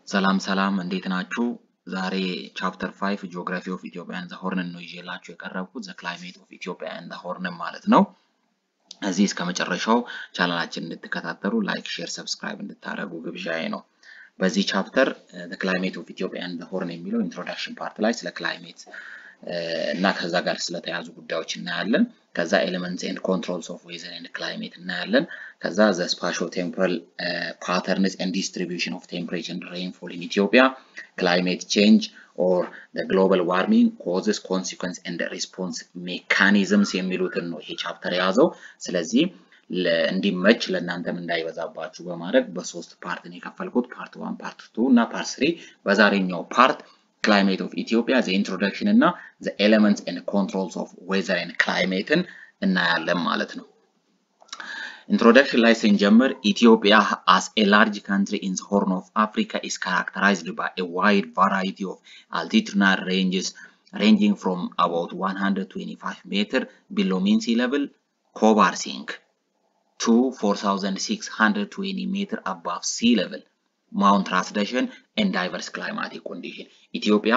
ሰላም ሰላም እንዴት ናችሁ? ዛሬ ቻፕተር ፋይቭ ጂኦግራፊ ኦፍ ኢትዮጵያ ኤንድ ዘ ሆርንን ነው ይዤላችሁ የቀረብኩት ዘ ክላይሜት ኦፍ ኢትዮጵያ ኤንድ ዘ ሆርንን ማለት ነው። እዚህ እስከ መጨረሻው ቻናላችን እንድትከታተሉ ላይክ፣ ሼር፣ ሰብስክራይብ እንድታደርጉ ግብዣዬ ነው። በዚህ ቻፕተር ዘ ክላይሜት ኦፍ ኢትዮጵያ ኤንድ ዘ ሆርን የሚለው ኢንትሮዳክሽን ፓርት ላይ ስለ ክላይሜት እና ከዛ ጋር ስለተያዙ ጉዳዮች እናያለን። ከዛ ኤሌመንትስ ኤንድ ኮንትሮልስ ኦፍ ዌዘር ኤንድ ክላይሜት እናያለን። ከዛ ዘ ስፓሾ ቴምፖራል ፓተርንስ ኤንድ ዲስትሪቢዩሽን ኦፍ ቴምፕሬቸር ኤንድ ሬንፎል ኢን ኢትዮጵያ ክላይሜት ቼንጅ ኦር ግሎባል ዋርሚንግ ኮዝስ ኮንሲኩንስ ኤንድ ሪስፖንስ ሜካኒዝምስ የሚሉትን ነው ይሄ ቻፕተር የያዘው። ስለዚህ እንዲመች ለእናንተም እንዳይበዛባችሁ በማድረግ በሶስት ፓርት ነው የከፈልኩት። ፓርት ዋን፣ ፓርት ቱ እና ፓርት ስሪ። በዛሬኛው ፓርት ክላይሜት ኦፍ ኢትዮጵያ ዘ ኢንትሮዳክሽን እና ዘ ኤሌመንትስ ኤንድ ኮንትሮልስ ኦፍ ዌዘር ኤንድ ክላይሜትን እናያለን ማለት ነው። ኢንትሮዳክሽን ላይ ስንጀምር ኢትዮጵያ አስ ኤ ላርጅ ካንትሪ ኢን ዘ ሆርን ኦፍ አፍሪካ ኢዝ ካራክተራይዝድ ባይ ኤ ዋይድ ቫራይቲ ኦፍ አልቲቱድናል ሬንጅስ ranging from about 125 meter below mean sea level Kobarsink to 4620 meter above sea level Mount Ras Dashen and diverse climatic condition ኢትዮጵያ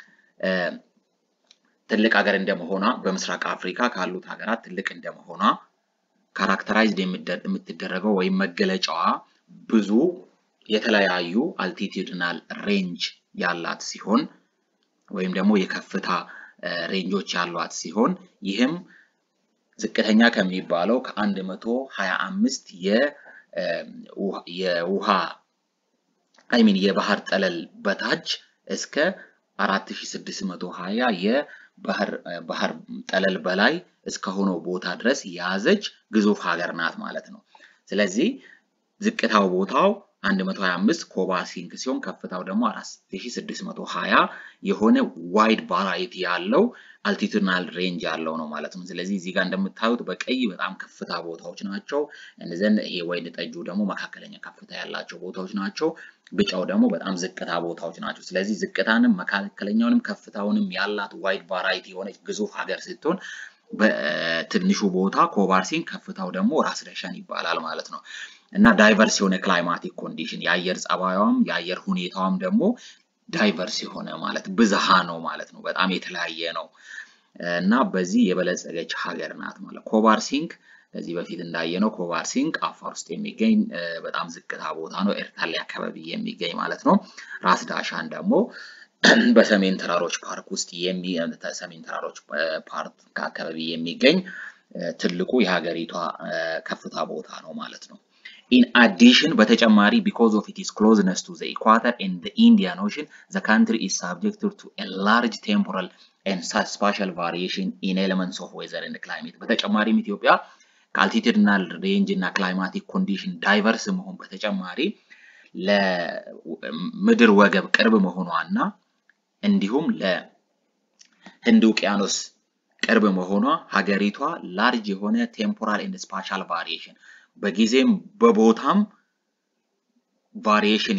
ትልቅ ሀገር እንደመሆኗ በምስራቅ አፍሪካ ካሉት ሀገራት ትልቅ እንደመሆኗ ካራክተራይዝድ የምትደረገው ወይም መገለጫዋ ብዙ የተለያዩ አልቲቲዩድናል ሬንጅ ያላት ሲሆን ወይም ደግሞ የከፍታ ሬንጆች ያሏት ሲሆን ይህም ዝቅተኛ ከሚባለው ከ125 የውሃ አይሚን የባህር ጠለል በታች እስከ 4620 የባህር ጠለል በላይ እስከሆነው ቦታ ድረስ የያዘች ግዙፍ ሀገር ናት ማለት ነው። ስለዚህ ዝቅታው ቦታው 125 ኮባ ሲንክ ሲሆን ከፍታው ደግሞ 4620 የሆነ ዋይድ ቫራይቲ ያለው አልቲቱድናል ሬንጅ ያለው ነው ማለት ነው። ስለዚህ እዚህ ጋር እንደምታዩት በቀይ በጣም ከፍታ ቦታዎች ናቸው። እነዚህን ይሄ ወይን ጠጁ ደግሞ መካከለኛ ከፍታ ያላቸው ቦታዎች ናቸው። ቢጫው ደግሞ በጣም ዝቅታ ቦታዎች ናቸው። ስለዚህ ዝቅታንም መካከለኛውንም ከፍታውንም ያላት ዋይድ ቫራይቲ የሆነች ግዙፍ ሀገር ስትሆን በትንሹ ቦታ ኮባርሲን ከፍታው ደግሞ ራስ ዳሸን ይባላል ማለት ነው። እና ዳይቨርስ የሆነ ክላይማቲክ ኮንዲሽን የአየር ጸባዩም የአየር ሁኔታዋም ደግሞ ዳይቨርስ የሆነ ማለት ብዝሃ ነው ማለት ነው። በጣም የተለያየ ነው እና በዚህ የበለጸገች ሀገር ናት ማለት ኮባር ሲንክ ከዚህ በፊት እንዳየነው ኮባር ሲንክ አፋር ውስጥ የሚገኝ በጣም ዝቅታ ቦታ ነው። ኤርታሌ አካባቢ የሚገኝ ማለት ነው። ራስ ዳሻን ደግሞ በሰሜን ተራሮች ፓርክ ውስጥ ሰሜን ተራሮች ፓርክ አካባቢ የሚገኝ ትልቁ የሀገሪቷ ከፍታ ቦታ ነው ማለት ነው። ኢን አዲሽን በተጨማሪ ቢኮዝ ኦፍ ኢትስ ክሎዝነስ ቱ ዘ ኢኳተር ኤንድ ዘ ኢንዲያን ኦሽን ዘ ካንትሪ ኢዝ ሳብጀክትድ ቱ ኤ ላርጅ ቴምፖራል ኤንድ ስፓሻል ቫሪዬሽን ኢን ኤሌመንትስ ኦፍ ዌዘር ኤንድ ክላይሜት። በተጨማሪም ኢትዮጵያ ከአልቲቱድናል ሬንጅ እና ክላይማቲክ ኮንዲሽን ዳይቨርስ መሆን በተጨማሪ ለምድር ወገብ ቅርብ መሆኗ እና እንዲሁም ለህንድ ውቅያኖስ ቅርብ መሆኗ ሀገሪቷ ላርጅ የሆነ ቴምፖራል ኤንድ ስፓሻል ቫሪዬሽን በጊዜም በቦታም ቫሪዬሽን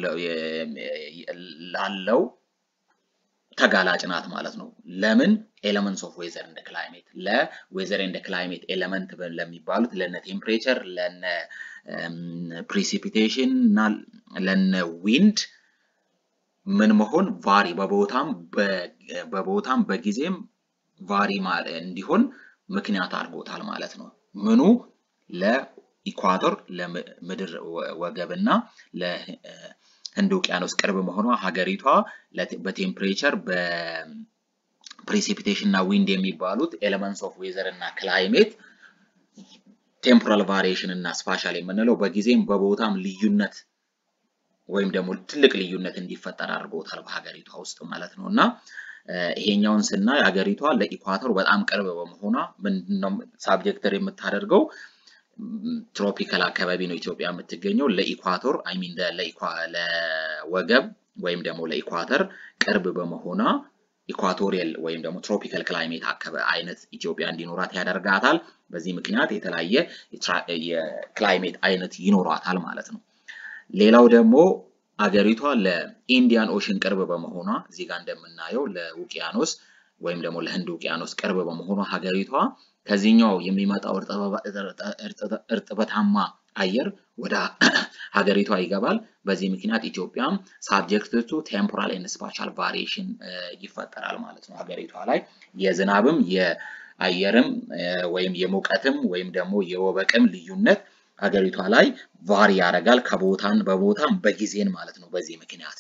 ላለው ተጋላጭ ናት ማለት ነው። ለምን ኤሌመንትስ ኦፍ ዌዘር ኤንድ ክላይሜት ለዌዘር ኤንድ ክላይሜት ኤሌመንት ለሚባሉት ለነ ቴምፕሬቸር፣ ለነ ፕሪሲፒቴሽን እና ለነ ዊንድ ምን መሆን ቫሪ በቦታም በቦታም በጊዜም ቫሪ እንዲሆን ምክንያት አድርጎታል ማለት ነው። ምኑ ለኢኳቶር ለምድር ወገብና ለህንድ ውቅያኖስ ቅርብ መሆኗ ሀገሪቷ በቴምፕሬቸር በፕሬሲፒቴሽን እና ዊንድ የሚባሉት ኤሌመንትስ ኦፍ ዌዘር እና ክላይሜት ቴምፖራል ቫሪዬሽን እና ስፓሻል የምንለው በጊዜም በቦታም ልዩነት ወይም ደግሞ ትልቅ ልዩነት እንዲፈጠር አድርጎታል በሀገሪቷ ውስጥ ማለት ነው እና ይሄኛውን ስናይ ሀገሪቷ ለኢኳቶር በጣም ቅርብ በመሆኗ ምንድነው ሳብጀክተር የምታደርገው ትሮፒካል አካባቢ ነው ኢትዮጵያ የምትገኘው። ለኢኳቶር አይ ሚን ለወገብ ወይም ደግሞ ለኢኳተር ቅርብ በመሆኗ ኢኳቶሪያል ወይም ደግሞ ትሮፒካል ክላይሜት አይነት ኢትዮጵያ እንዲኖራት ያደርጋታል። በዚህ ምክንያት የተለያየ የክላይሜት አይነት ይኖራታል ማለት ነው። ሌላው ደግሞ አገሪቷ ለኢንዲያን ኦሽን ቅርብ በመሆኗ እዚህ ጋር እንደምናየው ለውቅያኖስ ወይም ደግሞ ለህንድ ውቅያኖስ ቅርብ በመሆኗ ሀገሪቷ ከዚህኛው የሚመጣው እርጥበታማ አየር ወደ ሀገሪቷ ይገባል። በዚህ ምክንያት ኢትዮጵያም ሳብጀክት ቱ ቴምፖራል ኤንድ ስፓሻል ቫሪዬሽን ይፈጠራል ማለት ነው። ሀገሪቷ ላይ የዝናብም የአየርም ወይም የሙቀትም ወይም ደግሞ የወበቅም ልዩነት ሀገሪቷ ላይ ቫሪ ያደርጋል ከቦታን በቦታም በጊዜን ማለት ነው። በዚህ ምክንያት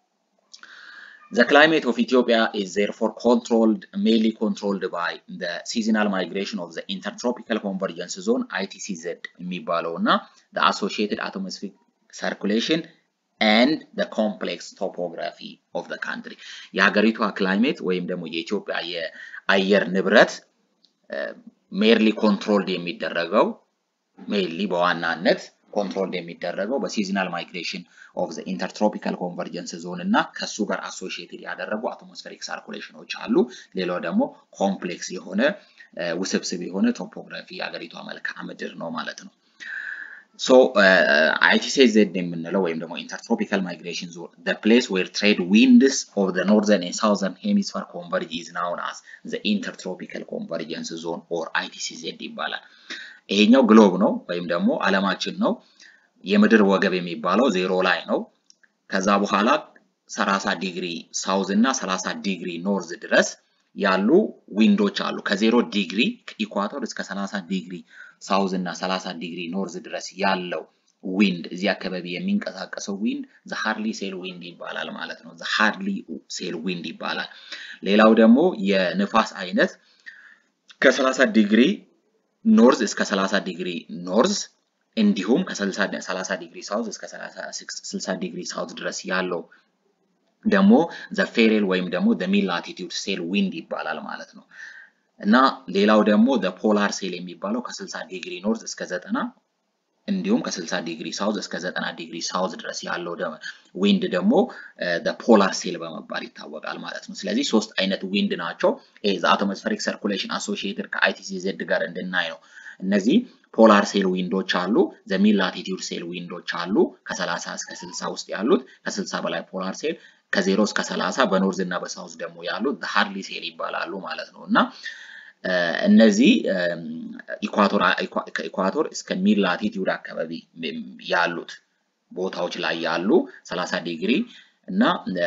The climate of Ethiopia is therefore controlled, mainly controlled by the seasonal migration of the Intertropical Convergence Zone ITCZ የሚባለው እና the associated atmospheric circulation and the complex topography of the country የሀገሪቷ ክላይሜት ወይም ደግሞ የኢትዮጵያ የአየር ንብረት ሜርሊ ኮንትሮልድ የሚደረገው ሜይንሊ በዋናነት ኮንትሮል የሚደረገው በሲዝናል ማይግሬሽን ኦፍ ዘ ኢንተርትሮፒካል ኮንቨርጀንስ ዞን እና ከሱ ጋር አሶሺየትድ ያደረጉ አትሞስፌሪክ ሳርኩሌሽኖች አሉ። ሌላው ደግሞ ኮምፕሌክስ የሆነ ውስብስብ የሆነ ቶፖግራፊ የሀገሪቷ መልክዓ ምድር ነው ማለት ነው። ሶ አይቲሴዜድ የምንለው ወይም ደግሞ ኢንተርትሮፒካል ማይግሬሽን ዞን the place where trade winds of the northern and southern hemisphere converge is known as the intertropical convergence zone or ITCZ ይባላል። ይሄኛው ግሎብ ነው ወይም ደግሞ ዓለማችን ነው። የምድር ወገብ የሚባለው ዜሮ ላይ ነው። ከዛ በኋላ 30 ዲግሪ ሳውዝ እና 30 ዲግሪ ኖርዝ ድረስ ያሉ ዊንዶች አሉ። ከዜሮ ዲግሪ ኢኳቶር እስከ 30 ዲግሪ ሳውዝ እና 30 ዲግሪ ኖርዝ ድረስ ያለው ዊንድ እዚህ አካባቢ የሚንቀሳቀሰው ዊንድ ዘ ሃርሊ ሴል ዊንድ ይባላል ማለት ነው። ዘ ሃርሊ ሴል ዊንድ ይባላል። ሌላው ደግሞ የንፋስ አይነት ከ30 ዲግሪ ኖርዝ እስከ 30 ዲግሪ ኖርዝ እንዲሁም ከ30 ዲግሪ ሳውዝ እስከ 60 ዲግሪ ሳውዝ ድረስ ያለው ደግሞ ዘ ፌሬል ወይም ደግሞ ዘ ሚድ ላቲቲዩድ ሴል ዊንድ ይባላል ማለት ነው። እና ሌላው ደግሞ ዘ ፖላር ሴል የሚባለው ከ60 ዲግሪ ኖርዝ እስከ 90 እንዲሁም ከ60 ዲግሪ ሳውዝ እስከ 90 ዲግሪ ሳውዝ ድረስ ያለው ዊንድ ደግሞ ፖላር ሴል በመባል ይታወቃል ማለት ነው። ስለዚህ ሶስት አይነት ዊንድ ናቸው። አቶሞስፌሪክ ሰርኩሌሽን አሶሺየትድ ከአይቲሲዜድ ጋር እንድናይ ነው። እነዚህ ፖላር ሴል ዊንዶች አሉ፣ ዘሚድ ላቲቲዩድ ሴል ዊንዶች አሉ። ከ30 እስከ 60 ውስጥ ያሉት ከ60 በላይ ፖላር ሴል፣ ከዜሮ እስከ 30 በኖርዝ እና በሳውዝ ደግሞ ያሉት ሃርሊ ሴል ይባላሉ ማለት ነው እና እነዚህ ከኢኳቶር እስከ ሚድ ላቲቲዩድ አካባቢ ያሉት ቦታዎች ላይ ያሉ 30 ዲግሪ እና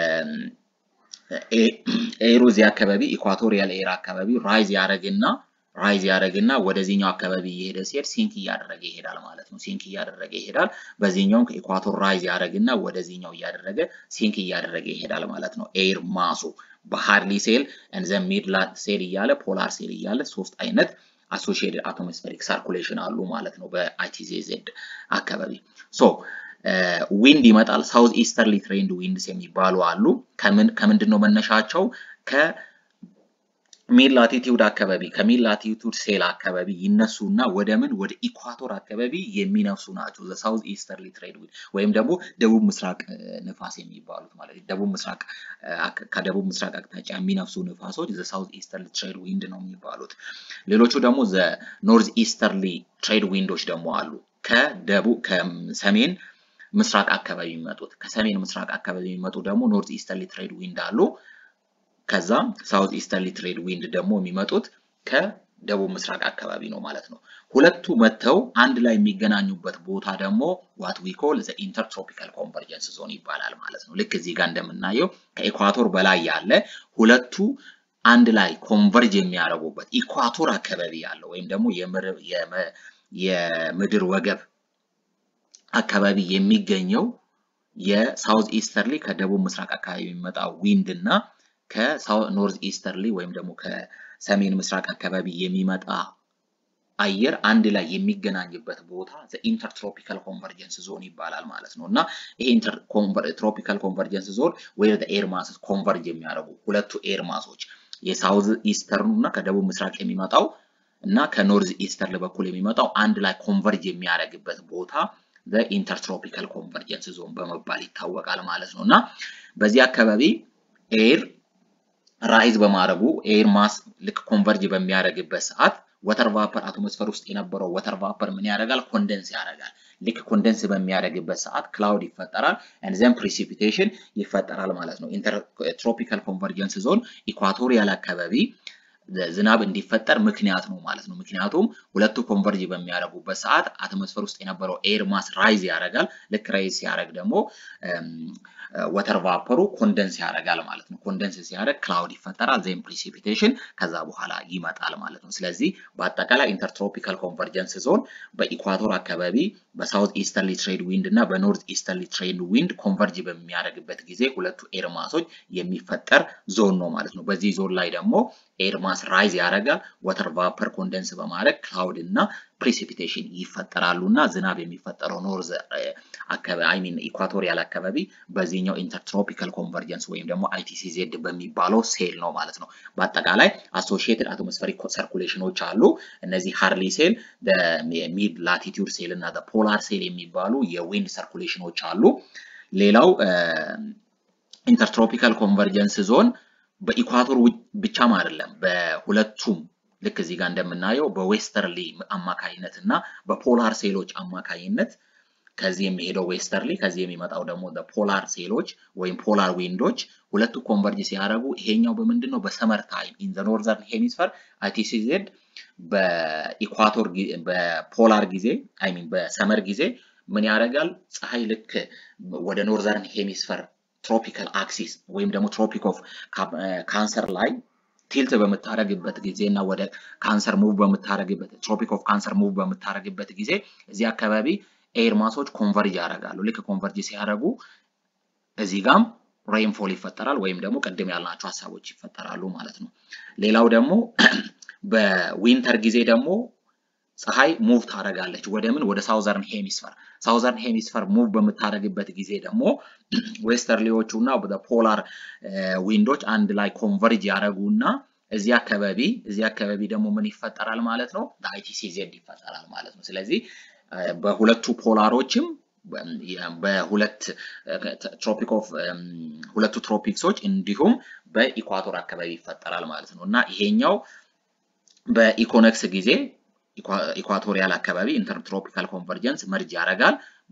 ኤሩ እዚህ አካባቢ ኢኳቶሪያል ኤር አካባቢ ራይዝ ያደረግና ራይዝ ያደረግና ወደዚህኛው አካባቢ እየሄደ ሲሄድ ሲንክ እያደረገ ይሄዳል ማለት ነው። ሲንክ እያደረገ ይሄዳል። በዚህኛውም ከኢኳቶር ራይዝ ያደረግና ወደዚህኛው እያደረገ ሲንክ እያደረገ ይሄዳል ማለት ነው። ኤር ማሱ በሃርሊ ሴል እንዘ ሚድላት ሴል እያለ ፖላር ሴል እያለ ሶስት አይነት አሶሺየትድ አቶሞስፌሪክ ሳርኩሌሽን አሉ ማለት ነው በአይቲዜዜድ አካባቢ ሶ ዊንድ ይመጣል። ሳውዝ ኢስተርሊ ትሬንድ ዊንድስ የሚባሉ አሉ። ከምንድን ነው መነሻቸው? ከሚድ ላቲቲዩድ አካባቢ ከሚድ ላቲቲዩድ ሴል አካባቢ ይነሱና ወደ ምን ወደ ኢኳቶር አካባቢ የሚነፍሱ ናቸው። ሳውዝ ኢስተርሊ ትሬድ ዊንድ ወይም ደግሞ ደቡብ ምስራቅ ንፋስ የሚባሉት ማለት ነው። ደቡብ ምስራቅ ከደቡብ ምስራቅ አቅጣጫ የሚነፍሱ ንፋሶች ዘ ሳውዝ ኢስተርሊ ትሬድ ዊንድ ነው የሚባሉት። ሌሎቹ ደግሞ ዘ ኖርዝ ኢስተርሊ ትሬድ ዊንዶች ደግሞ አሉ ከደቡብ ከሰሜን ምስራቅ አካባቢ የሚመጡት ከሰሜን ምስራቅ አካባቢ የሚመጡ ደግሞ ኖርዝ ኢስተርሊ ትሬድ ዊንድ አሉ። ከዛ ሳውዝ ኢስተርሊ ትሬድ ዊንድ ደግሞ የሚመጡት ከደቡብ ምስራቅ አካባቢ ነው ማለት ነው። ሁለቱ መጥተው አንድ ላይ የሚገናኙበት ቦታ ደግሞ ዋት ዊ ኮል ዘ ኢንተርትሮፒካል ኮንቨርጀንስ ዞን ይባላል ማለት ነው። ልክ እዚህ ጋር እንደምናየው ከኢኳቶር በላይ ያለ ሁለቱ አንድ ላይ ኮንቨርጅ የሚያደርጉበት ኢኳቶር አካባቢ ያለው ወይም ደግሞ የምድር ወገብ አካባቢ የሚገኘው የሳውዝ ኢስተርሊ ከደቡብ ምስራቅ አካባቢ የሚመጣ ዊንድ እና ከኖርዝ ኢስተርሊ ወይም ደግሞ ከሰሜን ምስራቅ አካባቢ የሚመጣ አየር አንድ ላይ የሚገናኝበት ቦታ ኢንተርትሮፒካል ኮንቨርጀንስ ዞን ይባላል ማለት ነው። እና ይሄ ኢንተርትሮፒካል ኮንቨርጀንስ ዞን ወይ ኤር ማስስ ኮንቨርጅ የሚያደርጉ ሁለቱ ኤር ማሶች የሳውዝ ኢስተርኑ እና ከደቡብ ምስራቅ የሚመጣው እና ከኖርዝ ኢስተርል በኩል የሚመጣው አንድ ላይ ኮንቨርጅ የሚያደርግበት ቦታ ኢንተርትሮፒካል ኮንቨርጀንስ ዞን በመባል ይታወቃል ማለት ነው እና በዚህ አካባቢ ኤር ራይዝ በማድረጉ ኤር ማስ ልክ ኮንቨርጅ በሚያደርግበት ሰዓት ወተር ቫፐር አቶሞስፈር ውስጥ የነበረው ወተር ቫፐር ምን ያደርጋል? ኮንደንስ ያደርጋል። ልክ ኮንደንስ በሚያደርግበት ሰዓት ክላውድ ይፈጠራል ዘን ፕሪሲፒቴሽን ይፈጠራል ማለት ነው። ኢንተርትሮፒካል ኮንቨርጀንስ ዞን ኢኳቶሪያል አካባቢ ዝናብ እንዲፈጠር ምክንያት ነው ማለት ነው። ምክንያቱም ሁለቱ ኮንቨርጅ በሚያደርጉበት ሰዓት አትሞስፌር ውስጥ የነበረው ኤር ማስ ራይዝ ያደርጋል። ልክ ራይዝ ሲያደርግ ደግሞ ወተር ቫፐሩ ኮንደንስ ያደርጋል ማለት ነው። ኮንደንስ ሲያደርግ ክላውድ ይፈጠራል፣ ዜን ፕሪሲፒቴሽን ከዛ በኋላ ይመጣል ማለት ነው። ስለዚህ በአጠቃላይ ኢንተርትሮፒካል ኮንቨርጀንስ ዞን በኢኳቶር አካባቢ በሳውት ኢስተርሊ ትሬድ ዊንድ እና በኖርዝ ኢስተርሊ ትሬድ ዊንድ ኮንቨርጅ በሚያደርግበት ጊዜ ሁለቱ ኤር ማሶች የሚፈጠር ዞን ነው ማለት ነው። በዚህ ዞን ላይ ደግሞ ኤር ማስ ራይዝ ያደርጋል። ወተር ቫፐር ኮንደንስ በማድረግ ክላውድ እና ፕሪሲፒቴሽን ይፈጠራሉ እና ዝናብ የሚፈጠረው ኖርዝ አካባቢ አይ ሚን ኢኳቶሪያል አካባቢ በዚህኛው ኢንተርትሮፒካል ኮንቨርጀንስ ወይም ደግሞ አይቲሲዜድ በሚባለው ሴል ነው ማለት ነው። በአጠቃላይ አሶሺየትድ አትሞስፌሪክ ሰርኩሌሽኖች አሉ። እነዚህ ሃርሊ ሴል፣ ሚድ ላቲቲዩድ ሴል እና ፖላር ሴል የሚባሉ የዊንድ ሰርኩሌሽኖች አሉ። ሌላው ኢንተርትሮፒካል ኮንቨርጀንስ ዞን በኢኳቶር ብቻም አይደለም በሁለቱም ልክ እዚህ ጋር እንደምናየው በዌስተርሊ አማካይነት እና በፖላር ሴሎች አማካይነት ከዚህ የሚሄደው ዌስተርሊ ከዚህ የሚመጣው ደግሞ ፖላር ሴሎች ወይም ፖላር ዊንዶች ሁለቱ ኮንቨርጅ ሲያደርጉ ይሄኛው በምንድን ነው በሰመር ታይም ኢን ዘ ኖርዘርን ሄሚስፈር አይቲሲዜድ በኢኳቶር በፖላር ጊዜ አይ ሚን በሰመር ጊዜ ምን ያደርጋል ፀሐይ ልክ ወደ ኖርዘርን ሄሚስፈር ትሮፒካል አክሲስ ወይም ደግሞ ትሮፒክ ኦፍ ካንሰር ላይ ቲልት በምታደረግበት ጊዜ እና ወደ ካንሰር ሙቭ በምታደረግበት ትሮፒክ ኦፍ ካንሰር ሙቭ በምታደረግበት ጊዜ እዚህ አካባቢ ኤር ማሶች ኮንቨርጅ ያደርጋሉ። ልክ ኮንቨርጅ ሲያደርጉ እዚህ ጋም ሬንፎል ይፈጠራል ወይም ደግሞ ቅድም ያልናቸው ሀሳቦች ይፈጠራሉ ማለት ነው። ሌላው ደግሞ በዊንተር ጊዜ ደግሞ ፀሐይ ሙቭ ታደርጋለች ወደ ምን ወደ ሳውዘርን ሄሚስፈር ሳውዘርን ሄሚስፈር ሙቭ በምታደርግበት ጊዜ ደግሞ ዌስተርሊዎቹ እና ፖላር ዊንዶች አንድ ላይ ኮንቨርጅ ያደረጉና እዚህ አካባቢ እዚህ አካባቢ ደግሞ ምን ይፈጠራል ማለት ነው አይቲሲ ዜድ ይፈጠራል ማለት ነው። ስለዚህ በሁለቱ ፖላሮችም በሁለት ትሮፒክ ኦፍ ሁለቱ ትሮፒክሶች እንዲሁም በኢኳቶር አካባቢ ይፈጠራል ማለት ነው እና ይሄኛው በኢኮነክስ ጊዜ ኢኳቶሪያል አካባቢ ኢንተርትሮፒካል ኮንቨርጀንስ መርጅ ያደርጋል።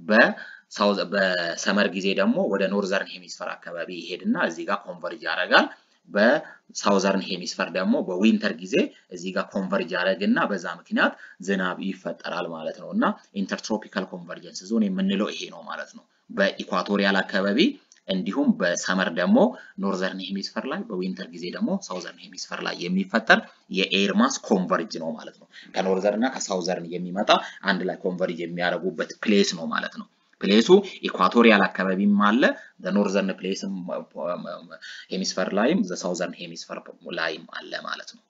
በሰመር ጊዜ ደግሞ ወደ ኖርዘርን ሄሚስፈር አካባቢ ይሄድና እዚህ ጋር ኮንቨርጅ ያደርጋል። በሳውዘርን ሄሚስፈር ደግሞ በዊንተር ጊዜ እዚህ ጋር ኮንቨርጅ ያደርግና በዛ ምክንያት ዝናብ ይፈጠራል ማለት ነው እና ኢንተርትሮፒካል ኮንቨርጀንስ ዞን የምንለው ይሄ ነው ማለት ነው። በኢኳቶሪያል አካባቢ እንዲሁም በሰመር ደግሞ ኖርዘርን ሄሚስፈር ላይ በዊንተር ጊዜ ደግሞ ሳውዘርን ሄሚስፈር ላይ የሚፈጠር የኤር ማስ ኮንቨርጅ ነው ማለት ነው። ከኖርዘርን እና ከሳውዘርን የሚመጣ አንድ ላይ ኮንቨርጅ የሚያደርጉበት ፕሌስ ነው ማለት ነው። ፕሌሱ ኢኳቶሪያል አካባቢም አለ፣ በኖርዘርን ፕሌስ ሄሚስፈር ላይም ዘሳውዘርን ሄሚስፈር ላይም አለ ማለት ነው።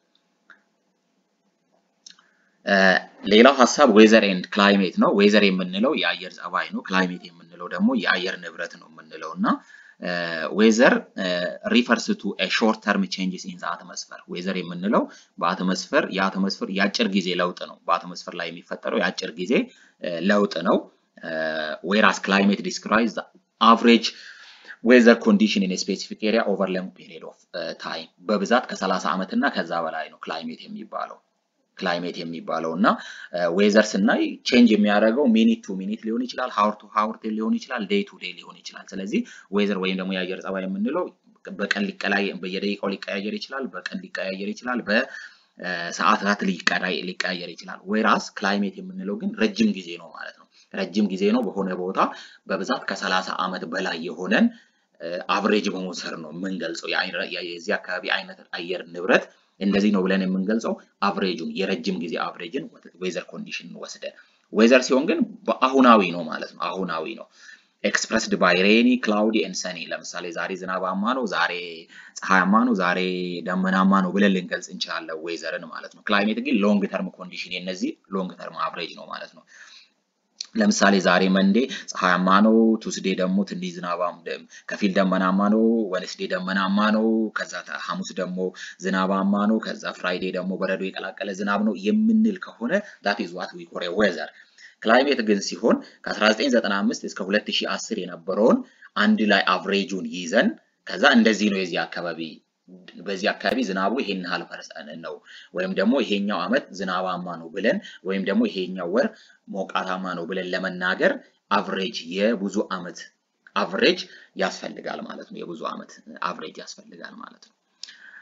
ሌላው ሀሳብ ዌዘር ኤንድ ክላይሜት ነው። ዌዘር የምንለው የአየር ጸባይ ነው። ክላይሜት የምንለው ደግሞ የአየር ንብረት ነው የምንለው እና ዌዘር ሪፈርስ ቱ ሾርት ተርም ቼንጅስ ኢን አትመስፈር። ዌዘር የምንለው በአትመስፈር የአትመስፈር የአጭር ጊዜ ለውጥ ነው። በአትመስፈር ላይ የሚፈጠረው የአጭር ጊዜ ለውጥ ነው። ዌራስ ክላይሜት ዲስክራይብስ አቨሬጅ ዌዘር ኮንዲሽን ኢን ስፔሲፊክ ኤሪያ ኦቨር ሎንግ ፔሪድ ኦፍ ታይም። በብዛት ከ30 ዓመት እና ከዛ በላይ ነው ክላይሜት የሚባለው ክላይሜት የሚባለው እና ዌዘር ስናይ ቼንጅ የሚያደርገው ሚኒት ቱ ሚኒት ሊሆን ይችላል፣ ሀውር ቱ ሀውር ሊሆን ይችላል፣ ዴይ ቱ ዴይ ሊሆን ይችላል። ስለዚህ ዌዘር ወይም ደግሞ የአየር ጸባይ የምንለው በቀን በየደቂቃው ሊቀያየር ይችላል፣ በቀን ሊቀያየር ይችላል፣ በሰዓታት ሊቀያየር ይችላል። ዌራስ ክላይሜት የምንለው ግን ረጅም ጊዜ ነው ማለት ነው። ረጅም ጊዜ ነው በሆነ ቦታ በብዛት ከሰላሳ ዓመት በላይ የሆነን አቨሬጅ በመውሰድ ነው የምንገልጸው የዚህ አካባቢ አይነት አየር ንብረት እንደዚህ ነው ብለን የምንገልጸው አቭሬጁን የረጅም ጊዜ አቭሬጅን ዌዘር ኮንዲሽን ወስደን። ዌዘር ሲሆን ግን በአሁናዊ ነው ማለት ነው። አሁናዊ ነው ኤክስፕረስድ ባይ ሬኒ ክላውዲ ኤንድ ሰኒ። ለምሳሌ ዛሬ ዝናባማ ነው፣ ዛሬ ፀሐያማ ነው፣ ዛሬ ደመናማ ነው ብለን ልንገልጽ እንችላለን ዌዘርን ማለት ነው። ክላይሜት ግን ሎንግ ተርም ኮንዲሽን የነዚህ ሎንግ ተርም አቭሬጅ ነው ማለት ነው። ለምሳሌ ዛሬ መንዴ ፀሐያማ ነው፣ ቱስዴ ደግሞ ትንሽ ዝናባም ከፊል ደመናማ ነው፣ ወንስዴ ደመናማ ነው፣ ከዛ ሐሙስ ደግሞ ዝናባማ ነው፣ ከዛ ፍራይዴ ደግሞ በረዶ የቀላቀለ ዝናብ ነው የምንል ከሆነ ዳት ኢዝ ዋት ዊ ኮል ዌዘር። ክላይሜት ግን ሲሆን ከ1995 እስከ 2010 የነበረውን አንድ ላይ አቭሬጁን ይዘን ከዛ እንደዚህ ነው የዚህ አካባቢ በዚህ አካባቢ ዝናቡ ይሄን ያህል ፐርሰንት ነው ወይም ደግሞ ይሄኛው ዓመት ዝናባማ ነው ብለን ወይም ደግሞ ይሄኛው ወር ሞቃታማ ነው ብለን ለመናገር አቭሬጅ የብዙ ዓመት አቭሬጅ ያስፈልጋል ማለት ነው። የብዙ ዓመት አቭሬጅ ያስፈልጋል ማለት ነው።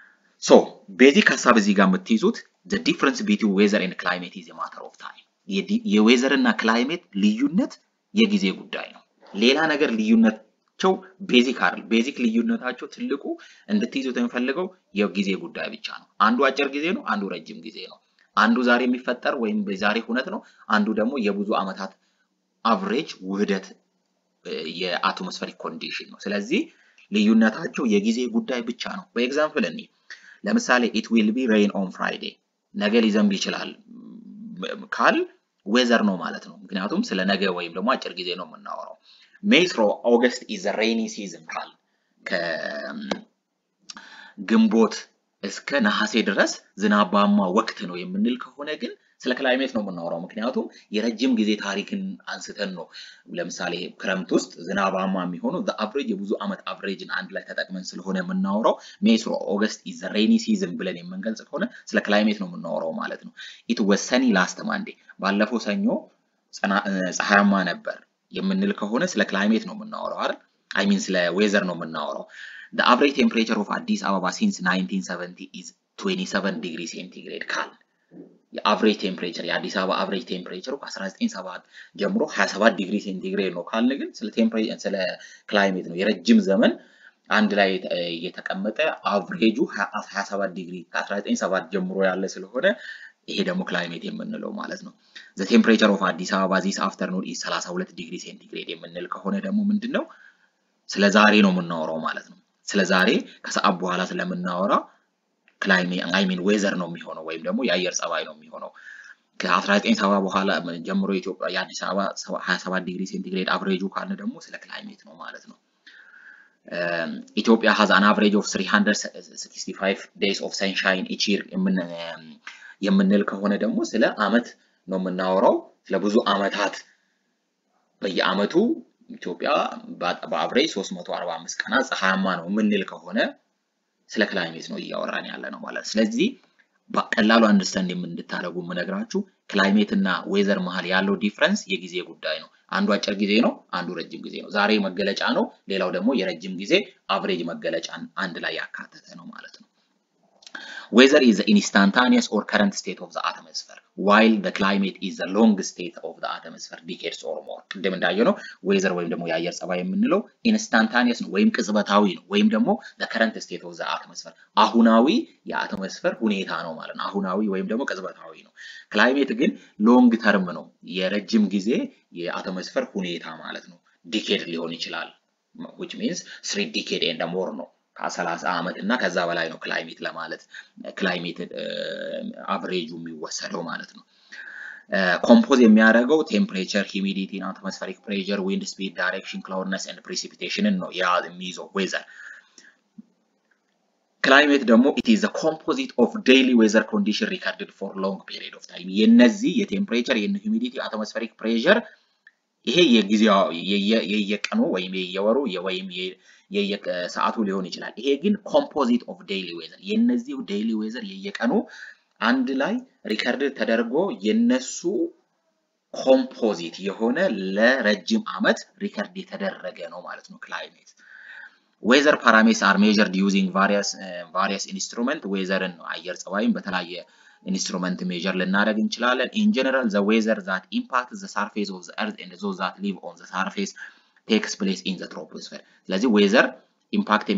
ሶ ቤዚክ ሀሳብ እዚህ ጋር የምትይዙት the difference between weather and climate is a matter of time የዌዘር እና ክላይሜት ልዩነት የጊዜ ጉዳይ ነው። ሌላ ነገር ልዩነታቸው ቤዚክ አይደል። ቤዚክ ልዩነታቸው ትልቁ እንድትይዙት የሚፈልገው የጊዜ ጉዳይ ብቻ ነው። አንዱ አጭር ጊዜ ነው፣ አንዱ ረጅም ጊዜ ነው። አንዱ ዛሬ የሚፈጠር ወይም በዛሬ ሁነት ነው። አንዱ ደግሞ የብዙ ዓመታት አቨሬጅ ውህደት የአትሞስፌሪክ ኮንዲሽን ነው። ስለዚህ ልዩነታቸው የጊዜ ጉዳይ ብቻ ነው። በኤግዛምፕል እኔ ለምሳሌ ኢት ዊል ቢ ሬይን ኦን ፍራይዴ ነገ ሊዘንብ ይችላል ካል ዌዘር ነው ማለት ነው። ምክንያቱም ስለ ነገ ወይም ደግሞ አጭር ጊዜ ነው የምናወራው። ሜይ ትሮ ኦገስት ኢዝ ሬይኒ ሲዝን ካል ከግንቦት እስከ ነሐሴ ድረስ ዝናባማ ወቅት ነው የምንል ከሆነ ግን ስለ ክላይሜት ነው የምናወራው። ምክንያቱም የረጅም ጊዜ ታሪክን አንስተን ነው። ለምሳሌ ክረምት ውስጥ ዝናባማ የሚሆነው አቨሬጅ የብዙ ዓመት አቨሬጅን አንድ ላይ ተጠቅመን ስለሆነ የምናወራው ሜይ ትሮ ኦገስት ኢዝ ሬይኒ ሲዝን ብለን የምንገልጽ ከሆነ ስለ ክላይሜት ነው የምናወራው ማለት ነው። ኢት ወዝ ሰኒ ላስት ማንዴ ባለፈው ሰኞ ፀሐያማ ነበር የምንል ከሆነ ስለ ክላይሜት ነው የምናወራው አይደል? አይ ሚን ስለ ዌዘር ነው የምናወራው። the average temperature of አዲስ አበባ since 1970 is 27 ዲግሪ ሴንቲግሬድ ካል የአቨሬጅ ቴምፕሬቸር የአዲስ አበባ አቨሬጅ ቴምፕሬቸሩ ከ1970 ጀምሮ 27 ዲግሪ ሴንቲግሬድ ነው ካልን ግን ስለ ቴምፕሬቸር ስለ ክላይሜት ነው የረጅም ዘመን አንድ ላይ የተቀመጠ አቨሬጁ 27 ዲግሪ ከ1970 ጀምሮ ያለ ስለሆነ ይሄ ደግሞ ክላይሜት የምንለው ማለት ነው። ዘ ቴምፕሬቸር ኦፍ አዲስ አበባ ዚስ አፍተርኑን ኢዝ 32 ዲግሪ ሴንቲግሬድ የምንል ከሆነ ደግሞ ምንድን ነው ስለ ዛሬ ነው የምናወራው ማለት ነው። ስለ ዛሬ ከሰዓት በኋላ ስለምናወራ ክላይሜት አይ ሚን ዌዘር ነው የሚሆነው ወይም ደግሞ የአየር ጸባይ ነው የሚሆነው። ከ1970 በኋላ ጀምሮ ኢትዮጵያ የአዲስ አበባ 27 ዲግሪ ሴንቲግሬድ አቨሬጁ ካልን ደግሞ ስለ ክላይሜት ነው ማለት ነው። ኢትዮጵያ ሃዝ አን አቨሬጅ ኦፍ 365 ዴይስ ኦፍ ሰንሻይን ኢች ይር የምንል ከሆነ ደግሞ ስለ አመት ነው የምናወራው። ስለ ብዙ አመታት በየአመቱ ኢትዮጵያ በአቨሬጅ 345 ቀናት ፀሐያማ ነው የምንል ከሆነ ስለ ክላይሜት ነው እያወራን ያለ ነው ማለት። ስለዚህ በቀላሉ አንደርስታንድ እንድታደርጉ የምነግራችሁ ክላይሜት እና ዌዘር መሀል ያለው ዲፍረንስ የጊዜ ጉዳይ ነው። አንዱ አጭር ጊዜ ነው፣ አንዱ ረጅም ጊዜ ነው። ዛሬ መገለጫ ነው፣ ሌላው ደግሞ የረጅም ጊዜ አቨሬጅ መገለጫን አንድ ላይ ያካተተ ነው ማለት ነው። ዌዘር ኢዝ ኢንስታንታኒየስ ኦር ከረንት ስቴት ኦፍ ዘ አተሞስፌር ዋይል ዘ ክላይሜት ኢዝ ዘ ሎንግ ስቴት ኦፍ ዘ አተሞስፌር ዲኬድስ ኦር ሞር። ቅድም እንዳየነው ዌዘር ወይም ደግሞ የአየር ጸባይ የምንለው ኢንስታንታኒየስ ነው ወይም ቅጽበታዊ ነው ወይም ደግሞ ዘ ከረንት ስቴት ኦፍ ዘ አተሞስፌር አሁናዊ የአተሞስፌር ሁኔታ ነው ማለት ነው። አሁናዊ ወይም ደግሞ ቅጽበታዊ ነው። ክላይሜት ግን ሎንግ ተርም ነው የረጅም ጊዜ የአተሞስፌር ሁኔታ ማለት ነው። ዲኬድ ሊሆን ይችላል which means ስሪ ዲኬድ ኤንድ ሞር ነው ከሰላሳ ዓመት እና ከዛ በላይ ነው ክላይሜት ለማለት ክላይሜት አቨሬጁ የሚወሰደው ማለት ነው። ኮምፖዝ የሚያደርገው ቴምፕሬቸር፣ ሂሚዲቲ፣ አትሞስፌሪክ ፕሬሸር፣ ዊንድ ስፒድ፣ ዳይሬክሽን፣ ክላውድነስ ኤንድ ፕሪሲፒቴሽንን ነው ያ የሚይዘው ዌዘር። ክላይሜት ደግሞ ኢት ኢዝ ኮምፖዚት ኦፍ ዴይሊ ዌዘር ኮንዲሽን ሪከርድድ ፎር ሎንግ ፔሪድ ኦፍ ታይም። የነዚህ የቴምፕሬቸር የሂሚዲቲ፣ አትሞስፌሪክ ፕሬሸር ይሄ የጊዜው የየቀኑ ወይም የየወሩ ወይም የየሰዓቱ ሊሆን ይችላል። ይሄ ግን ኮምፖዚት ኦፍ ዴይሊ ዌዘር የነዚህ ዴይሊ ዌዘር የየቀኑ አንድ ላይ ሪከርድ ተደርጎ የነሱ ኮምፖዚት የሆነ ለረጅም ዓመት ሪከርድ የተደረገ ነው ማለት ነው ክላይሜት። ዌዘር ፓራሜትርስ አር ሜዠርድ ዩዚንግ ቫሪየስ ኢንስትሩመንት ዌዘርን አየር ጸባይን በተለያየ ኢንስትሩመንት ሜጀር ልናደርግ እንችላለን። ኢን ጀነራል ዘ ዌዘር ዛት ኢምፓክት ዘ ሳርፌስ ኦፍ ዘ ኤርዝ ኤንድ ዞዝ ዛት ሊቭ ኦን ዘ ሳርፌስ ቴክስ ፕሌስ ኢን ዘ ትሮፖስፌር። ስለዚህ ዌዘር ኢምፓክት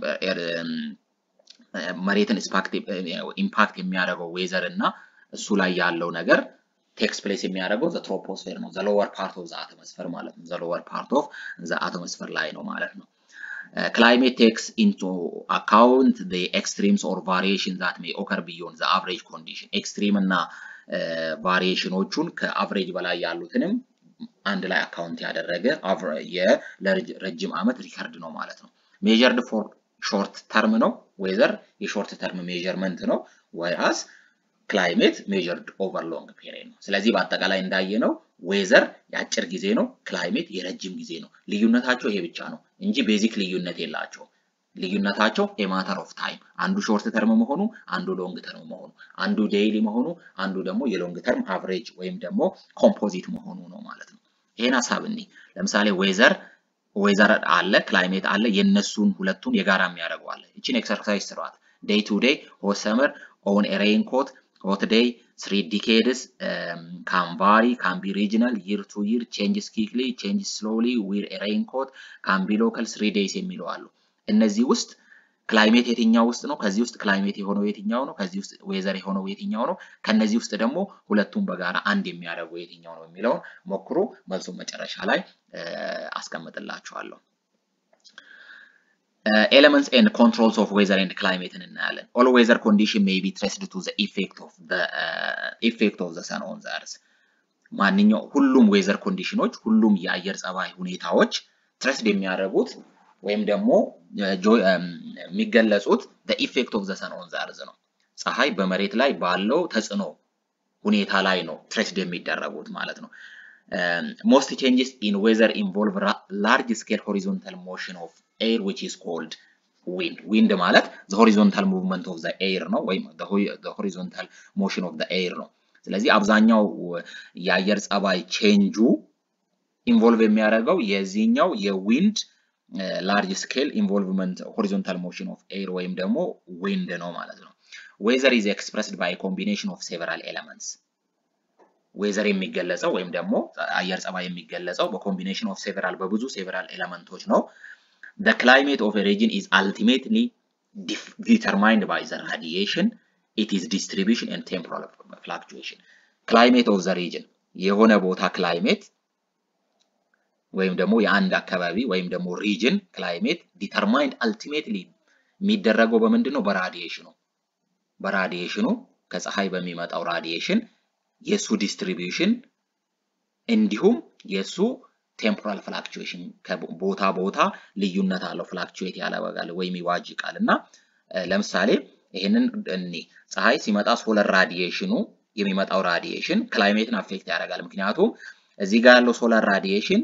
መሬትን ኢምፓክት የሚያደርገው ዌዘር እና እሱ ላይ ያለው ነገር ቴክስ ፕሌስ የሚያደርገው ዘ ትሮፖስፌር ነው። ዘ ሎወር ፓርት ኦፍ ዘ አትሞስፌር ማለት ነው። ዘ ሎወር ፓርት ኦፍ ዘ አትሞስፌር ላይ ነው ማለት ነው። ክላይሜት ቴክስ ኢንቱ አካውንት ዘ ኤክስትሪምስ ኦር ቫሪዬሽን ዛት ሜይ ኦከር ቢዮንድ ዘ አቨሬጅ ኮንዲሽን ኤክስትሪም እና ቫሪዬሽኖቹን ከአቨሬጅ በላይ ያሉትንም አንድ ላይ አካውንት ያደረገ ለረጅም ዓመት ሪከርድ ነው ማለት ነው። ሜጀርድ ፎር ሾርት ተርም ነው ዌዘር የሾርት ተርም ሜጀርመንት ነው ወይስ ክላይሜት ሜጀርድ ኦቨር ሎንግ ፔሪድ ነው። ስለዚህ በአጠቃላይ እንዳየነው ዌዘር የአጭር ጊዜ ነው፣ ክላይሜት የረጅም ጊዜ ነው። ልዩነታቸው ይሄ ብቻ ነው እንጂ ቤዚክ ልዩነት የላቸውም። ልዩነታቸው ኤማተር ኦፍ ታይም አንዱ ሾርት ተርም መሆኑ፣ አንዱ ሎንግ ተርም መሆኑ፣ አንዱ ዴይሊ መሆኑ፣ አንዱ ደግሞ የሎንግ ተርም አቨሬጅ ወይም ደግሞ ኮምፖዚት መሆኑ ነው ማለት ነው። ይሄን ሀሳብ እኒ ለምሳሌ ዌዘር ዌዘር አለ፣ ክላይሜት አለ። የነሱን ሁለቱን የጋራ የሚያደርገው አለ። እቺን ኤክሰርሳይዝ ስሯት። ዴይ ቱ ዴይ ሆት ሰመር ኦን ኤ ሬይንኮት ሆት ዴይ ስሪ ዲኬድስ ካን ቫሪ ካን ቢ ሪጅናል ይር ቱ ይር ቼንጅስ ኪክሊ ቼንጅስ ስሎሊ ዊር ኤ ሬይንኮት ካን ቢ ሎካል ስሪ ዴይስ የሚሉ አሉ። እነዚህ ውስጥ ክላይሜት የትኛው ውስጥ ነው? ከዚህ ውስጥ ክላይሜት የሆነው የትኛው ነው? ከዚህ ውስጥ ዌዘር የሆነው የትኛው ነው? ከነዚህ ውስጥ ደግሞ ሁለቱም በጋራ አንድ የሚያደርገው የትኛው ነው የሚለውን ሞክሩ። መልሱን መጨረሻ ላይ አስቀምጥላችኋለሁ። ኤሌመንትስ ኤንድ ኮንትሮልስ ኦፍ ዌዘር ኤንድ ክላይሜትን እናያለን። ኦል ዌዘር ኮንዲሽን ሜይ ቢ ትሬስድ ቱ ዘ ኢፌክት ኦፍ ዘ ኢፌክት ኦፍ ዘ ሰን ኦን ዘ እርዝ። ማንኛው ሁሉም ዌዘር ኮንዲሽኖች ሁሉም የአየር ጸባይ ሁኔታዎች ትሬስድ የሚያደርጉት ወይም ደግሞ የሚገለጹት ኢፌክት ኦፍ ዘ ሰን ኦን ዘ እርዝ ነው። ፀሐይ በመሬት ላይ ባለው ተጽዕኖ ሁኔታ ላይ ነው ትሬስድ የሚደረጉት ማለት ነው። ሞስት ቼንጅስ ኢን ዌዘር ኢንቮልቭ ላርጅ ስኬል ሆሪዞንታል ሞሽን ኦፍ ኤር ዊች ኢዝ ኮልድ ዊንድ። ዊንድ ማለት ዘ ሆሪዞንታል ሙቭመንት ኦፍ ዘ ኤር ነው ወይም ዘ ሆሪዞንታል ሞሽን ኦፍ ዘ ኤር ነው። ስለዚህ አብዛኛው የአየር ጸባይ ቼንጁ ኢንቮልቭ የሚያደርገው የዚህኛው የዊንድ ላርጅ ስኬል ኢንቮልቭመንት ሆሪዞንታል ሞሽን ኦፍ ኤር ወይም ደግሞ ዊንድ ነው ማለት ነው። ዌዘር ኢዝ ኤክስፕረስድ ባይ ኮምቢኔሽን ኦፍ ሴቨራል ኤለመንትስ ዌዘር የሚገለጸው ወይም ደግሞ አየር ጸባይ የሚገለጸው በኮምቢኔሽን ኦፍ ሴቨራል በብዙ ሴቨራል ኤለመንቶች ነው። The climate of a region is ultimately determined by the radiation, its distribution and temporal fluctuation. Climate of the region የሆነ ቦታ ክላይሜት ወይም ደግሞ የአንድ አካባቢ ወይም ደግሞ ሪጅን ክላይሜት ዲተርማይንድ አልቲሜትሊ የሚደረገው በምንድን ነው? በራዲዬሽኑ በራዲዬሽኑ ከፀሐይ በሚመጣው ራዲዬሽን የእሱ ዲስትሪቢዩሽን እንዲሁም የእሱ ቴምፖራል ፍላክቹዌሽን ከቦታ ቦታ ልዩነት አለው። ፍላክቹዌት ያለበጋል ወይም ይዋጅቃል እና ለምሳሌ ይህንን እኔ ፀሐይ ሲመጣ ሶለር ራዲዬሽኑ የሚመጣው ራዲዬሽን ክላይሜትን አፌክት ያደርጋል። ምክንያቱም እዚህ ጋር ያለው ሶላር ራዲዬሽን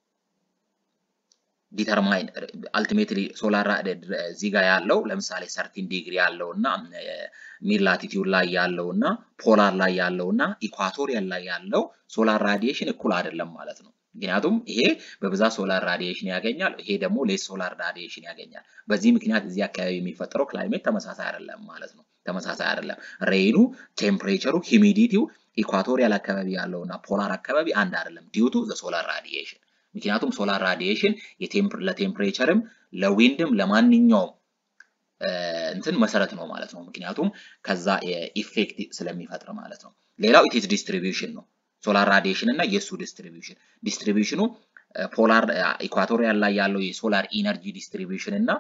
ዲተርማይን አልቲሜትሊ ሶላር እዚህ ጋር ያለው ለምሳሌ ሰርቲን ዲግሪ ያለው እና ሚድ ላቲቲዩድ ላይ ያለው እና ፖላር ላይ ያለው እና ኢኳቶሪያል ላይ ያለው ሶላር ራዲዬሽን እኩል አይደለም ማለት ነው። ምክንያቱም ይሄ በብዛት ሶላር ራዲዬሽን ያገኛል፣ ይሄ ደግሞ ሌስ ሶላር ራዲዬሽን ያገኛል። በዚህ ምክንያት እዚህ አካባቢ የሚፈጠረው ክላይሜት ተመሳሳይ አይደለም ማለት ነው። ተመሳሳይ አይደለም። ሬይኑ፣ ቴምፕሬቸሩ፣ ሂሚዲቲው ኢኳቶሪያል አካባቢ ያለው እና ፖላር አካባቢ አንድ አይደለም ዲዩቱ ዘ ሶላር ራዲዬሽን ምክንያቱም ሶላር ራዲዬሽን ለቴምፕሬቸርም ለዊንድም ለማንኛውም እንትን መሰረት ነው ማለት ነው። ምክንያቱም ከዛ ኢፌክት ስለሚፈጥር ማለት ነው። ሌላው ኢትስ ዲስትሪቢዩሽን ነው። ሶላር ራዲዬሽን እና የእሱ ዲስትሪቢዩሽን ዲስትሪቢዩሽኑ ፖላር ኢኳቶሪያል ላይ ያለው የሶላር ኢነርጂ ዲስትሪቢዩሽን እና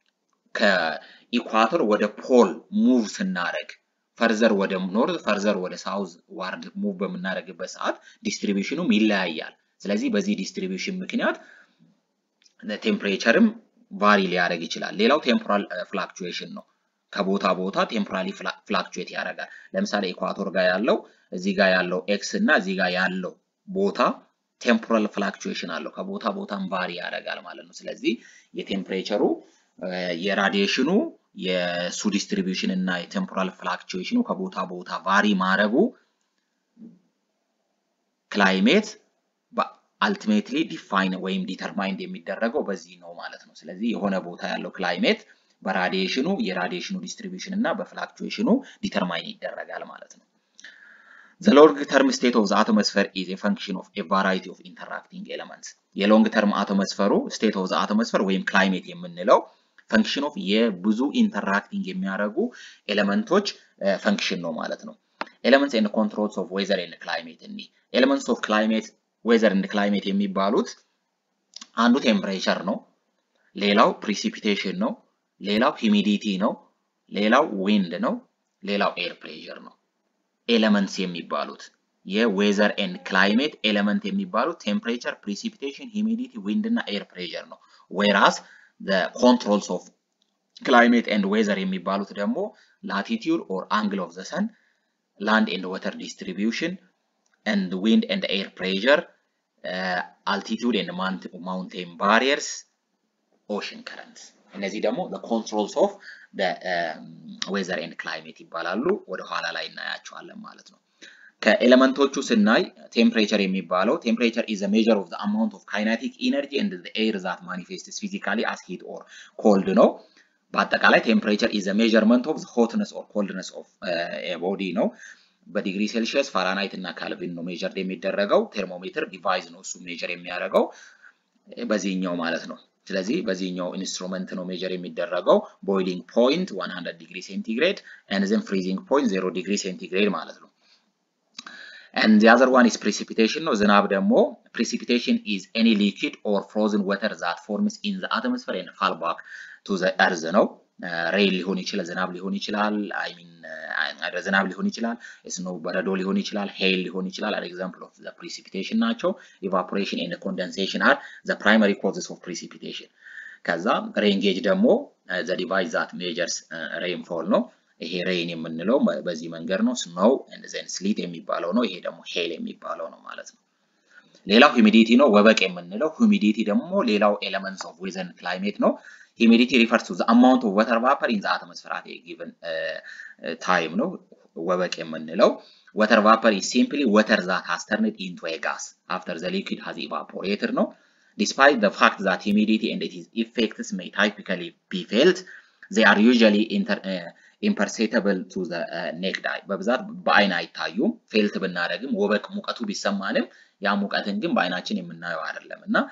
ከኢኳቶር ወደ ፖል ሙቭ ስናደርግ ፈርዘር ወደ ኖርዝ ፈርዘር ወደ ሳውዝ ዋርድ ሙቭ በምናደርግበት ሰዓት ዲስትሪቢዩሽኑም ይለያያል። ስለዚህ በዚህ ዲስትሪቢዩሽን ምክንያት ቴምፕሬቸርም ቫሪ ሊያደርግ ይችላል። ሌላው ቴምፖራል ፍላክቹዌሽን ነው። ከቦታ ቦታ ቴምፖራሊ ፍላክቹዌት ያደርጋል። ለምሳሌ ኢኳቶር ጋር ያለው እዚህ ጋር ያለው ኤክስ እና እዚህ ጋር ያለው ቦታ ቴምፖራል ፍላክቹዌሽን አለው። ከቦታ ቦታም ቫሪ ያደርጋል ማለት ነው። ስለዚህ የቴምፕሬቸሩ የራዲዬሽኑ የሱ ዲስትሪቢዩሽን እና የቴምፖራል ፍላክቹዌሽኑ ከቦታ ቦታ ቫሪ ማድረጉ ክላይሜት አልቲሜትሊ ዲፋይን ወይም ዲተርማይንድ የሚደረገው በዚህ ነው ማለት ነው። ስለዚህ የሆነ ቦታ ያለው ክላይሜት በራዲዬሽኑ የራዲዬሽኑ ዲስትሪቢዩሽን እና በፍላክቹዌሽኑ ዲተርማይን ይደረጋል ማለት ነው። ዘ ሎንግ ተርም ስቴት ኦፍ ዘ አቶሞስፌር ኢዝ ኤ ፈንክሽን ኦፍ ኤ ቫራይቲ ኦፍ ኢንተራክቲንግ ኤለመንትስ። የሎንግ ተርም አቶሞስፌሩ ስቴት ኦፍ ዘ አቶሞስፌር ወይም ክላይሜት የምንለው ፈንክሽን ኦፍ የብዙ ኢንተራክቲንግ የሚያደርጉ ኤለመንቶች ፈንክሽን ነው ማለት ነው። ኤለመንትስ ኤንድ ኮንትሮልስ ኦፍ ዌዘር ኤንድ ክላይሜት እኒ ኤለመንትስ ኦፍ ክላይሜት ዌዘር ኤንድ ክላይሜት የሚባሉት አንዱ ቴምፕሬቸር ነው፣ ሌላው ፕሪሲፒቴሽን ነው፣ ሌላው ሂሚዲቲ ነው፣ ሌላው ዊንድ ነው፣ ሌላው ኤር ፕሬሸር ነው። ኤለመንትስ የሚባሉት የዌዘር ኤንድ ክላይሜት ኤለመንት የሚባሉት ቴምፕሬቸር፣ ፕሪሲፒቴሽን፣ ሂሚዲቲ፣ ዊንድ እና ኤር ፕሬሸር ነው። ዌራስ ኮንትሮልስ ኦፍ ክላይሜት ኤንድ ዌዘር የሚባሉት ደግሞ ላቲቲዩድ ኦር አንግል ኦፍ ዘ ሰን፣ ላንድ ኤንድ ወተር ዲስትሪቢዩሽን and wind and air pressure, uh, altitude and mountain barriers, ocean currents. እነዚህ ደግሞ the controls of the um, weather and climate ይባላሉ። ወደ ኋላ ላይ እናያቸዋለን ማለት ነው። ከኤሌመንቶቹ ስናይ ቴምፕሬቸር የሚባለው ቴምፕሬቸር is a measure of the amount of kinetic energy and the air that manifests physically as heat or cold ነው። በአጠቃላይ ቴምፕሬቸር ኢዝ ሜዥርመንት ኦፍ ሆትነስ ኦር ኮልድነስ ኦፍ ቦዲ ነው። በዲግሪ ሴልሺየስ ፋራናይት እና ካልቪን ነው ሜጀር የሚደረገው። ቴርሞሜትር ዲቫይስ ነው እሱ ሜጀር የሚያደርገው በዚህኛው ማለት ነው። ስለዚህ በዚህኛው ኢንስትሩመንት ነው ሜጀር የሚደረገው ቦይሊንግ ፖይንት 100 ዲግሪ ሴንቲግሬድ ኤንድ ዘን ፍሪዚንግ ፖይንት 0 ዲግሪ ሴንቲግሬድ ማለት ነው። and the other one is precipitation ነው። ዝናብ ደግሞ precipitation is any liquid or frozen water that forms in the atmosphere and fall back to the earth ነው። ሬይን ሊሆን ይችላል፣ ዝናብ ሊሆን ይችላል፣ አይ ሚን ዝናብ ሊሆን ይችላል፣ ስኖ በረዶ ሊሆን ይችላል፣ ሄል ሊሆን ይችላል። አር ኤግዛምፕል ኦፍ ዘ precipitation ናቸው። evaporation and condensation are the primary causes of precipitation። ከዛ ሬን ጌጅ ደግሞ the device that measures rainfall ነው። ይሄ ሬይን የምንለው በዚህ መንገድ ነው። ስኖው ዘን ስሊት የሚባለው ነው። ይሄ ደግሞ ሄል የሚባለው ነው ማለት ነው። ሌላው ሂሚዲቲ ነው፣ ወበቅ የምንለው ሂሚዲቲ ደግሞ ሌላው ኤለመንትስ ኦፍ ዌዘር ክላይሜት ነው። ሂሚዲቲ ሪፈርስ ቱ ዘ አማውንት ኦፍ ወተር ቫፐር ኢን ዘ አትሞስፌር አት ኤ ጊቨን ታይም ነው። ወበቅ የምንለው ወተር ቫፐር ኢዝ ሲምፕሊ ወተር ዛት ሃዝ ተርንድ ኢንቱ ኤ ጋስ አፍተር ዘ ሊኩዊድ ሃዝ ኢቫፖሬትድ ነው። ዲስፓይት ዘ ፋክት ዛት ሂሚዲቲ ኤንድ ኢትስ ኢፌክትስ ሜይ ታይፒካሊ ቢ ፌልት ዜ አር ዩዥዋሊ ኢምፐርሴተብል ቱ ዘ ኔክድ አይ በብዛት በአይን አይታዩም። ፌልት ብናደርግም ወበቅ ሙቀቱ ቢሰማንም ያ ሙቀትን ግን በአይናችን የምናየው አይደለም እና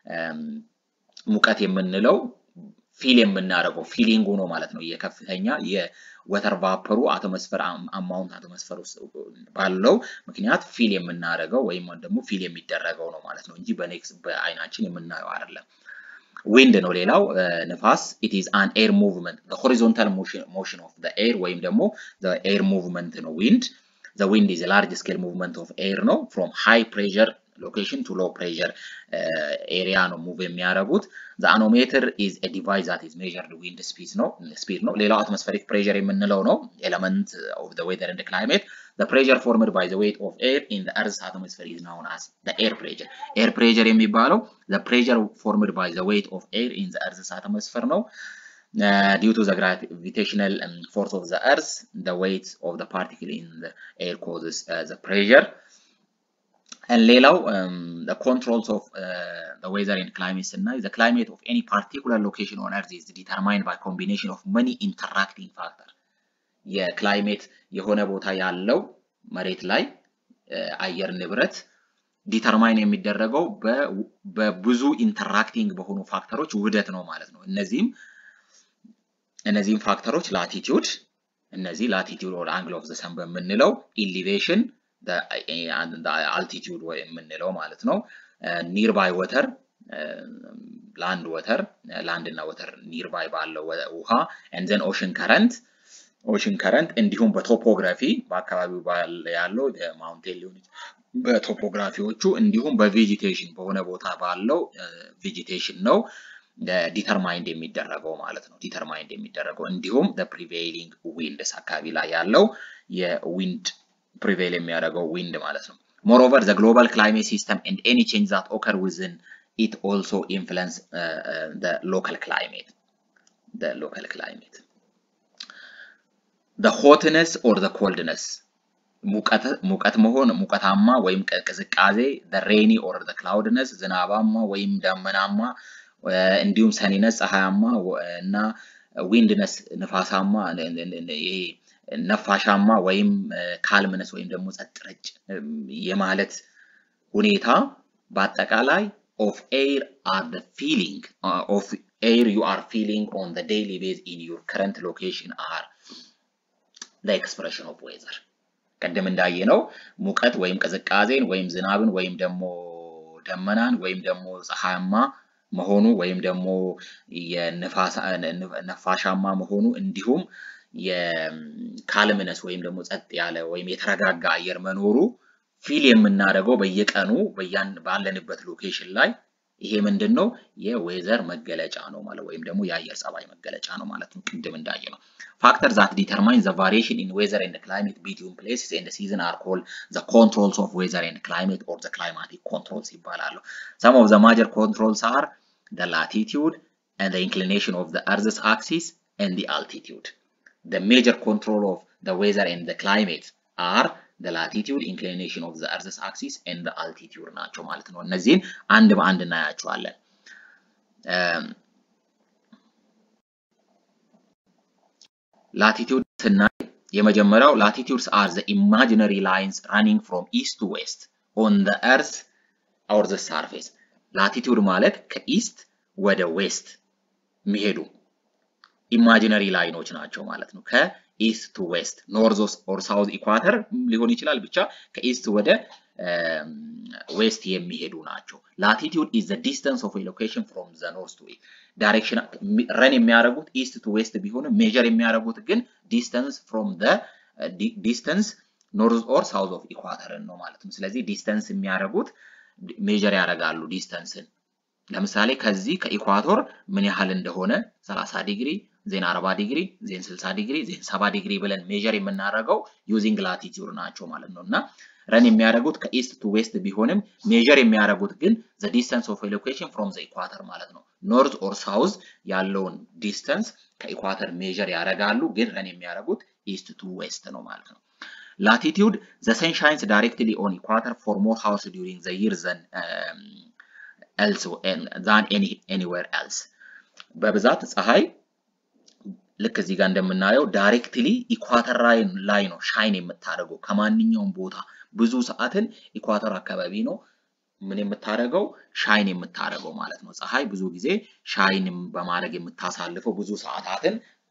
ሙቀት የምንለው ፊል የምናደርገው ፊሊንጉ ነው ማለት ነው። የከፍተኛ የወተር ቫፐሩ አቶሞስፈር አማውንት አቶሞስፈር ውስጥ ባለው ምክንያት ፊል የምናደርገው ወይም ደግሞ ፊል የሚደረገው ነው ማለት ነው እንጂ በኔክስ በአይናችን የምናየው አይደለም። ዊንድ ነው ሌላው ንፋስ ኢት ኢዝ አን ኤር ሙቭመንት ሆሪዞንታል ሞሽን ኦፍ ዘ ኤር ወይም ደግሞ ኤር ሙቭመንት ነው ዊንድ ዘ ዊንድ ኢዝ ላርጅ ስኬል ሙቭመንት ኦፍ ኤር ነው ፍሮም ሃይ ፕሬሸር ሎኬሽን ቱ ሎ ፕሬሸር ኤሪያ ነው ሙቭ የሚያደርጉት ዘ አኖሜትር ኢዝ ኤ ዲቫይስ ዛት ኢዝ ሜዠርድ ዊንድ ስፒድ ነው ስፒድ ነው ሌላው አትሞስፌሪክ ፕሬሸር የምንለው ነው ኤለመንት ኦፍ ዘ ዌዘር ኤንድ ክላይሜት The pressure formed by the weight of air in the Earth's atmosphere is known as the air pressure. Air pressure የሚባለው the pressure formed by the weight of air in the Earth's atmosphere ነው. Uh, due to the gravitational um, force of the Earth, the weight of the particle in the air causes uh, the pressure. And ሌላው um, the controls of uh, the weather and climate ስናይ the climate of any particular location on Earth is determined by combination of many interacting factors. የክላይሜት የሆነ ቦታ ያለው መሬት ላይ አየር ንብረት ዲተርማይን የሚደረገው በብዙ ኢንተራክቲንግ በሆኑ ፋክተሮች ውህደት ነው ማለት ነው። እነዚህም እነዚህም ፋክተሮች ላቲቲዩድ እነዚህ ላቲቲዩድ ወር አንግል ኦፍ ዘ ሰን በምንለው ኢሊቬሽን አልቲቲዩድ የምንለው ማለት ነው። ኒርባይ ወተር ላንድ ወተር ላንድ እና ወተር ኒርባይ ባለው ውሃ ኤንድ ዘን ኦሽን ከረንት ኦሽን ከረንት እንዲሁም በቶፖግራፊ በአካባቢው ያለው ማውንቴን ሊሆን በቶፖግራፊዎቹ እንዲሁም በቬጂቴሽን በሆነ ቦታ ባለው ቬጂቴሽን ነው ዲተርማይንድ የሚደረገው ማለት ነው። ዲተርማይንድ የሚደረገው እንዲሁም ፕሪቬይሊንግ ዊንድስ አካባቢ ላይ ያለው የዊንድ ፕሪቬይል የሚያደርገው ዊንድ ማለት ነው። ሞሮቨር ዘ ግሎባል ክላይሜት ሲስተም ኤንድ ኤኒ ቼንጅ ዛት ኦከር ዊዝን ኢት ኦልሶ ኢንፍሉንስ ሎካል ክላይሜት ሎካል ክላይሜት the hotness or the coldness ሙቀት መሆን ሙቀታማ ወይም ቅዝቃዜ the rainy or the cloudness ዝናባማ ወይም ደመናማ እንዲሁም ሰኒነስ ፀሐያማ እና ዊንድነስ ንፋሳማ ይሄ ነፋሻማ ወይም ካልምነስ ወይም ደግሞ ጸጥ ረጭ የማለት ሁኔታ በአጠቃላይ ኦፍ ኤር አር the feeling of air you are feeling on the daily basis in your current location are the expression of weather ቅድም እንዳየነው ሙቀት ወይም ቅዝቃዜን ወይም ዝናብን ወይም ደግሞ ደመናን ወይም ደግሞ ፀሐያማ መሆኑ ወይም ደግሞ ነፋሻማ መሆኑ እንዲሁም የካልምነስ ወይም ደግሞ ጸጥ ያለ ወይም የተረጋጋ አየር መኖሩ ፊል የምናደርገው በየቀኑ ባለንበት ሎኬሽን ላይ ይሄ ምንድን ነው? የዌዘር መገለጫ ነው ማለት ወይም ደግሞ የአየር ጸባይ መገለጫ ነው ማለት ነው። ቅድም እንዳየ ነው። ፋክተር ዛት ዲተርማይን ዘ ቫሪዬሽን ኢን ዌዘር ኤንድ ክላይሜት ቢትዊን ፕሌስስ ኤንድ ሲዝን አር ኮልድ ዘ ኮንትሮልስ ኦፍ ዌዘር ኤንድ ክላይሜት ኦር ዘ ክላይማቲክ ኮንትሮልስ ይባላሉ። ሰም ኦፍ ዘ ማጀር ኮንትሮልስ አር ዘ ላቲቲዩድ ኤንድ ዘ ኢንክሊኔሽን ኦፍ ዘ አርዝስ አክሲስ ኤንድ ዘ አልቲቲዩድ the major control of the weather and the climate are the latitude inclination of the earth's axis and the altitude ናቸው ማለት ነው። እነዚህን አንድ በአንድ እናያቸዋለን። ላቲቲዩድ ስናይ የመጀመሪያው ላቲቲዩድስ አር ዘ ኢማጂነሪ ላይንስ ራኒንግ ፍሮም ኢስት ቱ ዌስት ኦን ዘ ኤርዝ ኦር ዘ ሳርፌስ። ላቲቲዩድ ማለት ከኢስት ወደ ዌስት የሚሄዱ ኢማጂነሪ ላይኖች ናቸው ማለት ነው። ከኢስት ቱ ዌስት ኖርዝ ኦር ሳውዝ ኢኳተር ሊሆን ይችላል። ብቻ ከኢስት ወደ ዌስት የሚሄዱ ናቸው። ላቲቲዩድ ኢዝ ዘ ዲስተንስ ኦፍ ሎኬሽን ፍሮም ዘ ኖርዝ ቱ ኢስት ዳይሬክሽን ረን የሚያደርጉት ኢስት ቱ ዌስት ቢሆንም ሜጀር የሚያደርጉት ግን ዲስተንስ ፍሮም ዘ ዲስተንስ ኖርዝ ኦር ሳውዝ ኦፍ ኢኳተርን ነው ማለት ነው። ስለዚህ ዲስተንስ የሚያደርጉት ሜጀር ያደርጋሉ ዲስተንስን ለምሳሌ ከዚህ ከኢኳቶር ምን ያህል እንደሆነ 30 ዲግሪ ዜን 40 ዲግሪ ዜን 60 ዲግሪ ዜን 70 ዲግሪ ብለን ሜጀር የምናደርገው ዩዚንግ ላቲቲዩድ ናቸው ማለት ነው እና ረን የሚያደርጉት ከኢስት ቱ ዌስት ቢሆንም ሜጀር የሚያደርጉት ግን ዘ ዲስተንስ ኦፍ ሎኬሽን ፍሮም ዘ ኢኳተር ማለት ነው። ኖርዝ ኦር ሳውዝ ያለውን ዲስተንስ ከኢኳተር ሜጀር ያደርጋሉ፣ ግን ረን የሚያደርጉት ኢስት ቱ ዌስት ነው ማለት ነው። ላቲቲዩድ ዘ ሰን ሻይንስ ዳይሬክትሊ ኦን ኢኳተር ፎር ሞር ሃውስ ዲዩሪንግ ዘ ይር ዘን ኤልስ ዛን ኤኒዌር ኤልስ በብዛት ፀሐይ ልክ እዚህ ጋር እንደምናየው ዳይሬክትሊ ኢኳተር ላይ ነው ሻይን የምታደርገው ከማንኛውም ቦታ ብዙ ሰዓትን ኢኳተር አካባቢ ነው ምን የምታደርገው ሻይን የምታደርገው ማለት ነው። ፀሐይ ብዙ ጊዜ ሻይን በማድረግ የምታሳልፈው ብዙ ሰዓታትን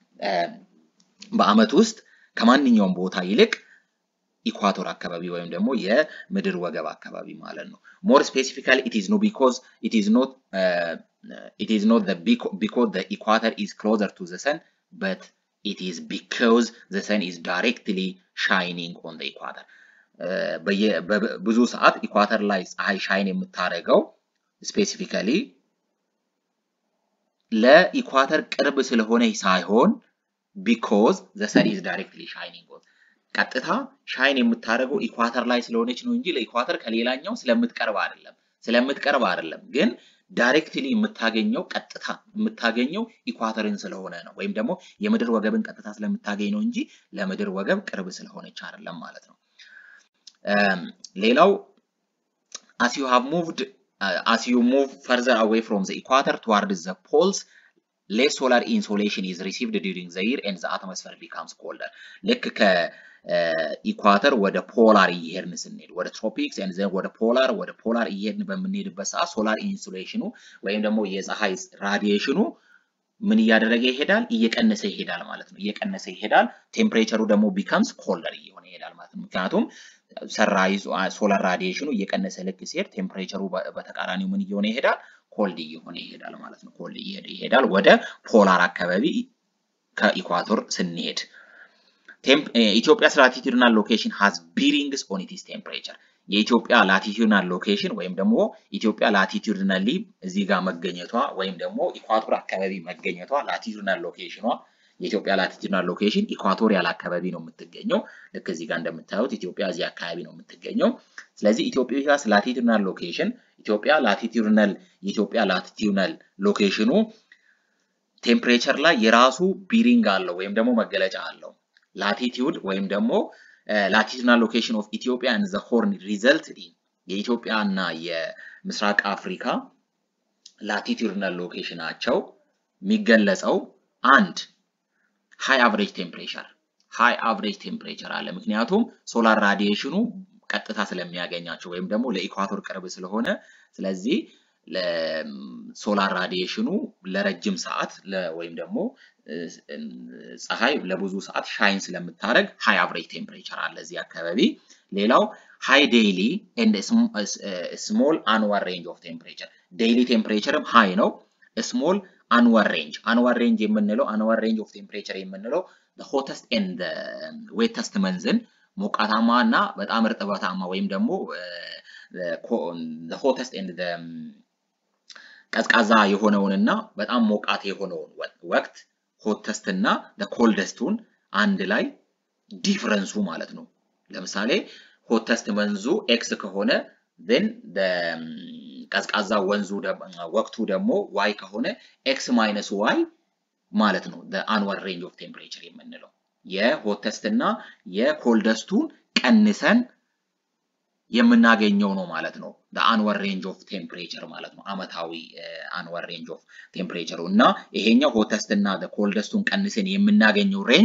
በአመት ውስጥ ከማንኛውም ቦታ ይልቅ ኢኳቶር አካባቢ ወይም ደግሞ የምድር ወገብ አካባቢ ማለት ነው። ሞር ስፔሲፊካሊ ኢት ኢዝ ኖ ቢኮዝ ኢት ኢዝ ኖት ኢት ኢዝ ኖት ቢኮዝ ዘ ኢኳተር ኢዝ ክሎዘር ቱ ዘ ሰን በት ኢት ኢዝ ቢኮዝ ዘ ሰን ኢዝ ዳይሬክትሊ ሻይኒንግ ኦን ዘ ኢኳተር። ብዙ ሰዓት ኢኳተር ላይ ፀሐይ ሻይን የምታደርገው ስፔሲፊካሊ ለኢኳተር ቅርብ ስለሆነ ሳይሆን ቢኮዝ ዘ ሰን ኢዝ ዳይሬክትሊ ሻይኒንግ ኦን ቀጥታ ሻይን የምታደርገው ኢኳተር ላይ ስለሆነች ነው እንጂ ለኢኳተር ከሌላኛው ስለምትቀርብ አይደለም። ስለምትቀርብ አይደለም ግን ዳይሬክትሊ የምታገኘው ቀጥታ የምታገኘው ኢኳተርን ስለሆነ ነው፣ ወይም ደግሞ የምድር ወገብን ቀጥታ ስለምታገኝ ነው እንጂ ለምድር ወገብ ቅርብ ስለሆነች አይደለም ማለት ነው። ሌላው as you have moved uh, as you move further away from the equator towards the poles less solar insolation is received during the year and the atmosphere becomes colder ልክ ከኢኳተር ወደ ፖላር እየሄድን ስንሄድ ወደ ትሮፒክስ ኤንድ ዘን ወደ ፖላር ወደ ፖላር እየሄድን በምንሄድበት ሰዓት ሶላር ኢንሱሌሽኑ ወይም ደግሞ የፀሐይ ራዲዬሽኑ ምን እያደረገ ይሄዳል? እየቀነሰ ይሄዳል ማለት ነው። እየቀነሰ ይሄዳል። ቴምፕሬቸሩ ደግሞ ቢካምስ ኮልደር እየሆነ ይሄዳል ማለት ነው። ምክንያቱም ሰንራይዝ ሶላር ራዲዬሽኑ እየቀነሰ ልክ ሲሄድ ቴምፕሬቸሩ በተቃራኒው ምን እየሆነ ይሄዳል? ኮልድ እየሆነ ይሄዳል ማለት ነው። ኮልድ እየሄደ ይሄዳል ወደ ፖላር አካባቢ ከኢኳቶር ስንሄድ ኢትዮጵያስ ላቲቲዩድናል ሎኬሽን ሃዝ ቢሪንግስ ኦን ኢትስ ቴምፕሬቸር የኢትዮጵያ ላቲቲዩድናል ሎኬሽን ወይም ደግሞ ኢትዮጵያ ላቲቲዩድናሊ እዚህ ጋር መገኘቷ ወይም ደግሞ ኢኳቶር አካባቢ መገኘቷ ላቲቲዩድናል ሎኬሽኗ የኢትዮጵያ ላቲቲዩድናል ሎኬሽን ኢኳቶሪያል አካባቢ ነው የምትገኘው። ልክ እዚህ ጋር እንደምታዩት ኢትዮጵያ እዚህ አካባቢ ነው የምትገኘው። ስለዚህ ኢትዮጵያስ ላቲቲዩድናል ሎኬሽን ኢትዮጵያ ላቲቲዩድናል የኢትዮጵያ ላቲቲዩድናል ሎኬሽኑ ቴምፕሬቸር ላይ የራሱ ቢሪንግ አለው ወይም ደግሞ መገለጫ አለው። ላቲቲዩድ ወይም ደግሞ ላቲቲዩድናል ሎኬሽን ኦፍ ኢትዮጵያ ኤንድ ዘ ሆርን ሪዘልትድ ኢን የኢትዮጵያ እና የምስራቅ አፍሪካ ላቲቲዩድናል ሎኬሽናቸው የሚገለጸው አንድ ሃይ አቨሬጅ ቴምፕሬቸር ሃይ አቨሬጅ ቴምፕሬቸር አለ። ምክንያቱም ሶላር ራዲዬሽኑ ቀጥታ ስለሚያገኛቸው ወይም ደግሞ ለኢኳቶር ቅርብ ስለሆነ ስለዚህ ሶላር ራዲዬሽኑ ለረጅም ሰዓት ወይም ደግሞ ፀሐይ ለብዙ ሰዓት ሻይን ስለምታደርግ ሃይ አቨሬጅ ቴምፕሬቸር አለ እዚህ አካባቢ። ሌላው ሃይ ዴይሊ ኤንድ ስሞል አንዋር ሬንጅ ኦፍ ቴምፕሬቸር ዴይሊ ቴምፕሬቸርም ሃይ ነው። ስሞል አንዋር ሬንጅ አንዋር ሬንጅ የምንለው አንዋር ሬንጅ ኦፍ ቴምፕሬቸር የምንለው ሆተስት ኤንድ ዌተስት መንዝን ሞቃታማ እና በጣም እርጥበታማ ወይም ደግሞ ሆተስት ኤንድ ቀዝቃዛ የሆነውንና በጣም ሞቃት የሆነውን ወቅት ሆተስት እና ኮልደስቱን አንድ ላይ ዲፍረንሱ ማለት ነው። ለምሳሌ ሆተስት መንዙ ኤክስ ከሆነ ን ቀዝቃዛ ወንዙ ወቅቱ ደግሞ ዋይ ከሆነ ኤክስ ማይነስ ዋይ ማለት ነው። አንዋር ሬንጅ ኦፍ ቴምፕሬቸር የምንለው የሆተስት እና የኮልደስቱን ቀንሰን የምናገኘው ነው ማለት ነው። አንወር ሬንጅ ኦፍ ቴምፕሬቸር ማለት ነው። አመታዊ አንወር ሬንጅ ኦፍ ቴምፕሬቸሩ እና ይሄኛው ሆተስት እና ኮልደስቱን ቀንሰን የምናገኘው ሬንጅ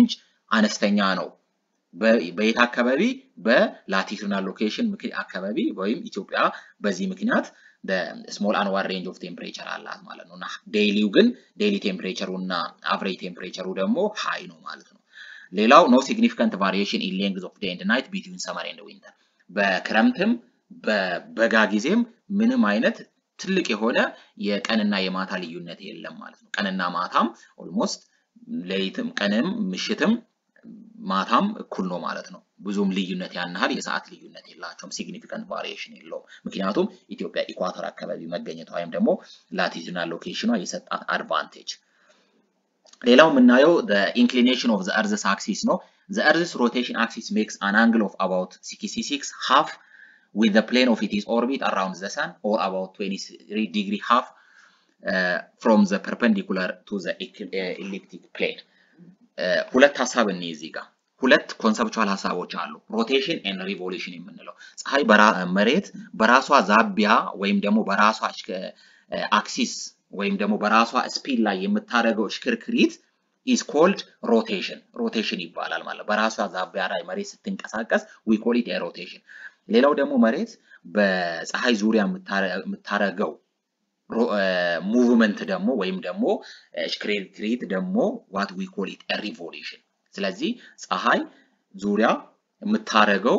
አነስተኛ ነው። በየት አካባቢ? በላቲቱድናል ሎኬሽን አካባቢ ወይም ኢትዮጵያ በዚህ ምክንያት ስሞል አንዋር ሬንጅ ኦፍ ቴምፕሬቸር አላት ማለት ነው እና ዴይሊው ግን ዴይሊ ቴምፕሬቸሩ እና አቨሬጅ ቴምፕሬቸሩ ደግሞ ሃይ ነው ማለት ነው። ሌላው ኖ ሲግኒፊካንት ቫሪዬሽን ኢን ሌንግዝ ኦፍ ዴይ ኤንድ ናይት ቢትዊን ሰመር ኤንድ ዊንተር በክረምትም በበጋ ጊዜም ምንም አይነት ትልቅ የሆነ የቀንና የማታ ልዩነት የለም ማለት ነው። ቀንና ማታም ኦልሞስት ሌሊትም ቀንም ምሽትም ማታም እኩል ነው ማለት ነው። ብዙም ልዩነት ያን ያህል የሰዓት ልዩነት የላቸውም። ሲግኒፊካንት ቫሪዬሽን የለውም። ምክንያቱም ኢትዮጵያ ኢኳቶር አካባቢ መገኘቷ ወይም ደግሞ ላቲቱድናል ሎኬሽኗ የሰጣት አድቫንቴጅ። ሌላው የምናየው ኢንክሊኔሽን ኦፍ ዘ እርዝስ አክሲስ ነው። ዘ እርዝስ ሮቴሽን አክሲስ ሜክስ አን አንግል ኦፍ አባውት 66 ሃፍ with the plane of its orbit around the sun or about 23 degree half uh, from the perpendicular to the elliptic plane. ሁለት ሀሳብ እኔ እዚህ ጋር ሁለት ኮንሰፕቹዋል ሀሳቦች አሉ። ሮቴሽን ኤንድ ሪቮሉሽን የምንለው ፀሐይ መሬት በራሷ ዛቢያ ወይም ደግሞ በራሷ አክሲስ ወይም ደግሞ በራሷ ስፒድ ላይ የምታደርገው እሽክርክሪት ኢዝ ኮልድ ሮቴሽን ሮቴሽን ይባላል ማለት በራሷ ዛቢያ ላይ መሬት ስትንቀሳቀስ ዊ ኮል ኢት ሮቴሽን። ሌላው ደግሞ መሬት በፀሐይ ዙሪያ የምታደርገው ሙቭመንት ደግሞ ወይም ደግሞ ሽክርክሪት ደግሞ ዋት ዊ ኮል ኢት ሪቮሉሽን። ስለዚህ ፀሐይ ዙሪያ የምታደርገው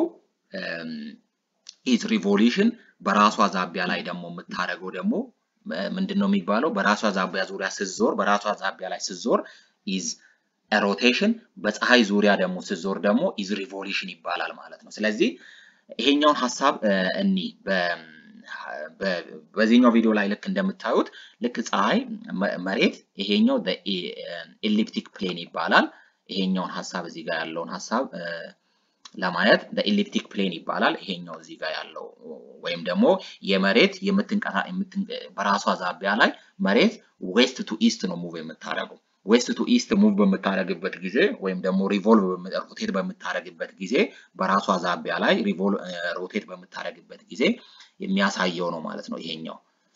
ኢዝ ሪቮሉሽን በራሷ ዛቢያ ላይ ደግሞ የምታደርገው ደግሞ ምንድን ነው የሚባለው? በራሷ ዛቢያ ዙሪያ ስትዞር በራሷ ዛቢያ ላይ ስትዞር ኢዝ ሮቴሽን፣ በፀሐይ ዙሪያ ደግሞ ስትዞር ደግሞ ኢዝ ሪቮሉሽን ይባላል ማለት ነው። ስለዚህ ይሄኛውን ሀሳብ እኒ በዚህኛው ቪዲዮ ላይ ልክ እንደምታዩት ልክ ፀሐይ መሬት ይሄኛው ኤሊፕቲክ ፕሌን ይባላል። ይሄኛውን ሀሳብ እዚህ ጋር ያለውን ሀሳብ ለማየት ኤሊፕቲክ ፕሌን ይባላል። ይሄኛው እዚህ ጋር ያለው ወይም ደግሞ የመሬት የምትንቀሳ በራሷ ዛቢያ ላይ መሬት ዌስት ቱ ኢስት ነው ሙቭ የምታደርገው። ዌስት ቱ ኢስት ሙቭ በምታደርግበት ጊዜ ወይም ደግሞ ሪቮልቭ ሮቴት በምታደርግበት ጊዜ በራሷ ዛቢያ ላይ ሮቴት በምታደርግበት ጊዜ የሚያሳየው ነው ማለት ነው። ይሄኛው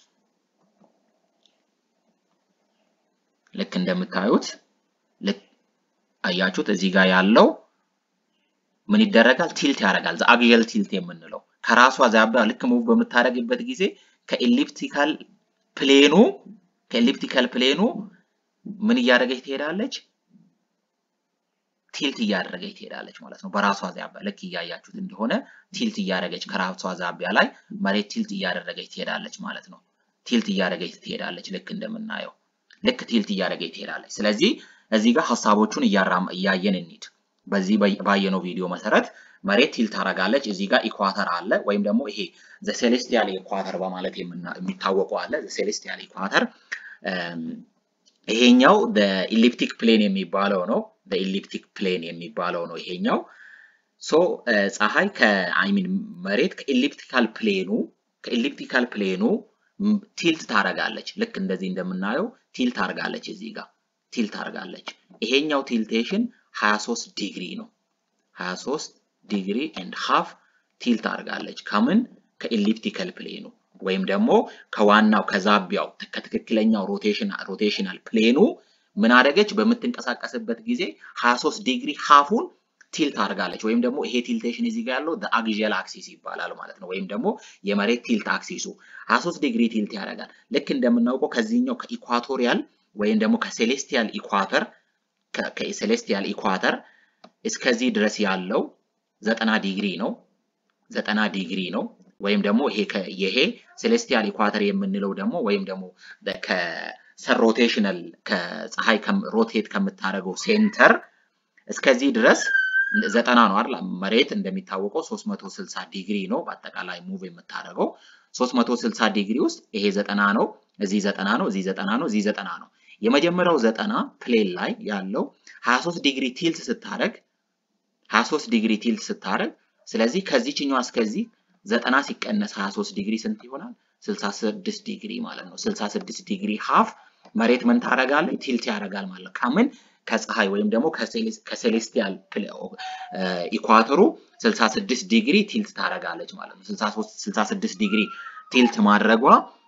ልክ እንደምታዩት ልክ አያችሁት እዚህ ጋር ያለው ምን ይደረጋል? ቲልት ያደርጋል። አግዠል ቲልት የምንለው ከራሷ ዛቢያ ልክ ሙቭ በምታደርግበት ጊዜ ከኤሊፕቲካል ፕሌኑ ከኤሊፕቲካል ፕሌኑ ምን እያደረገች ትሄዳለች? ቲልት እያደረገች ትሄዳለች ማለት ነው። በራሷ ዛቢያ ልክ እያያችሁት እንደሆነ ቲልት እያደረገች ከራሷ ዛቢያ ላይ መሬት ቲልት እያደረገች ትሄዳለች ማለት ነው። ቲልት እያደረገች ትሄዳለች ልክ እንደምናየው ልክ ቲልት እያደረገች ትሄዳለች። ስለዚህ እዚህ ጋር ሀሳቦቹን እያየን እንሂድ። በዚህ ባየነው ቪዲዮ መሰረት መሬት ቲልት ታደርጋለች። እዚህ ጋር ኢኳተር አለ ወይም ደግሞ ይሄ ዘ ሴሌስቲያል ኢኳተር በማለት የሚታወቀው አለ። ዘ ሴሌስቲያል ኢኳተር ይሄኛው ኢሊፕቲክ ፕሌን የሚባለው ነው። ኢሊፕቲክ ፕሌን የሚባለው ነው ይሄኛው። ሶ ፀሐይ ከአይሚን መሬት ከኢሊፕቲካል ፕሌኑ ከኢሊፕቲካል ፕሌኑ ቲልት ታደርጋለች። ልክ እንደዚህ እንደምናየው ቲልት ታደርጋለች። እዚህ ጋር ቲልት ታደርጋለች። ይሄኛው ቲልቴሽን 23 ዲግሪ ነው። 23 ዲግሪ ኤንድ ሃፍ ቲልት አድርጋለች። ከምን ከኤሊፕቲካል ፕሌኑ ወይም ደግሞ ከዋናው ከዛቢያው ከትክክለኛው ሮቴሽናል ፕሌኑ ምን አደረገች? በምትንቀሳቀስበት ጊዜ 23 ዲግሪ ሃፉን ቲልት አድርጋለች። ወይም ደግሞ ይሄ ቲልቴሽን እዚህ ጋር ያለው አግዣል አክሲስ ይባላል ማለት ነው። ወይም ደግሞ የመሬት ቲልት አክሲሱ 23 ዲግሪ ቲልት ያደርጋል። ልክ እንደምናውቀው ከዚህኛው ከኢኳቶሪያል ወይም ደግሞ ከሴሌስቲያል ኢኳተር ከሴሌስቲያል ኢኳተር እስከዚህ ድረስ ያለው ዘጠና ዲግሪ ነው። ዘጠና ዲግሪ ነው። ወይም ደግሞ ይሄ ይሄ ሴሌስቲያል ኢኳተር የምንለው ደግሞ ወይም ደግሞ ከሰን ሮቴሽናል ከፀሐይ ሮቴት ከምታደርገው ሴንተር እስከዚህ ድረስ ዘጠና ነው አይደል? መሬት እንደሚታወቀው 360 ዲግሪ ነው በአጠቃላይ ሙቭ የምታደርገው 360 ዲግሪ ውስጥ ይሄ ዘጠና ነው፣ እዚህ ዘጠና ነው፣ እዚህ ዘጠና ነው፣ እዚህ ዘጠና ነው። የመጀመሪያው ዘጠና ፕሌን ላይ ያለው 23 ዲግሪ ቲልት ስታደርግ 23 ዲግሪ ቲልት ስታደርግ ስለዚህ ከዚህኛው እስከዚህ ዘጠና ሲቀነስ 23 ዲግሪ ስንት ይሆናል? 66 ዲግሪ ማለት ነው። 66 ዲግሪ ሃፍ መሬት ምን ታደርጋለች? ቲልት ያደርጋል ማለት ነው። ከምን ከፀሐይ ወይም ደግሞ ከሴሌስቲያል ኢኳተሩ 66 ዲግሪ ቲልት ታደርጋለች ማለት ነው። 66 ዲግሪ ቲልት ማድረጓ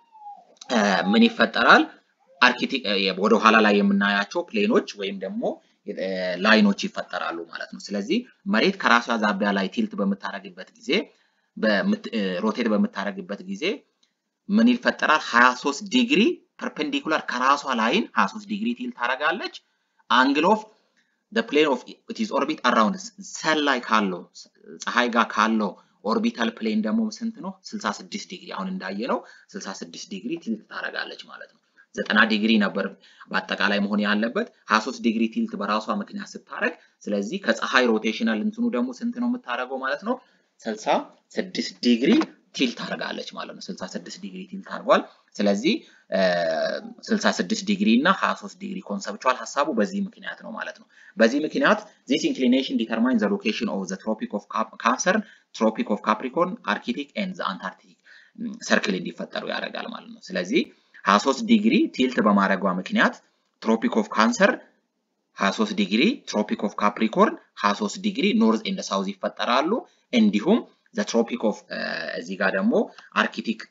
ምን ይፈጠራል? ወደ ኋላ ላይ የምናያቸው ፕሌኖች ወይም ደግሞ ላይኖች ይፈጠራሉ ማለት ነው። ስለዚህ መሬት ከራሷ ዛቢያ ላይ ቲልት በምታደርግበት ጊዜ ሮቴት በምታደርግበት ጊዜ ምን ይፈጠራል? 23 ዲግሪ ፐርፔንዲኩላር ከራሷ ላይን 23 ዲግሪ ቲልት ታደርጋለች። አንግል ኦፍ the plane of its orbit around ሰን ላይ ካለው ፀሐይ ጋር ካለው ኦርቢታል ፕሌን ደግሞ ስንት ነው? 66 ዲግሪ አሁን እንዳየነው 66 ዲግሪ ቲልት ታደርጋለች ማለት ነው። 90 ዲግሪ ነበር በአጠቃላይ መሆን ያለበት 23 ዲግሪ ቲልት በራሷ ምክንያት ስታደርግ፣ ስለዚህ ከፀሐይ ሮቴሽናል እንትኑ ደግሞ ስንት ነው የምታደርገው ማለት ነው? 66 ዲግሪ ቲልት ታደርጋለች ማለት ነው። 66 ዲግሪ ቲልት አድርጓል። ስለዚህ 66 ዲግሪ እና 23 ዲግሪ ኮንሰፕቹዋል ሀሳቡ በዚህ ምክንያት ነው ማለት ነው። በዚህ ምክንያት ዚስ ኢንክሊኔሽን ዲተርማይን ዘ ሎኬሽን ኦፍ ዘ ትሮፒክ ኦፍ ካንሰር፣ ትሮፒክ ኦፍ ካፕሪኮርን፣ አርክቲክ ኤንድ ዘ አንታርክቲክ ሰርክል እንዲፈጠሩ ያደርጋል ማለት ነው። ስለዚህ 23 ዲግሪ ቲልት በማድረጓ ምክንያት ትሮፒክ ኦፍ ካንሰር 23 ዲግሪ፣ ትሮፒክ ኦፍ ካፕሪኮርን 23 ዲግሪ ኖርዝ ኤንድ ሳውዝ ይፈጠራሉ። እንዲሁም ዘ ትሮፒክ ኦፍ እዚህ ጋር ደግሞ አርክቲክ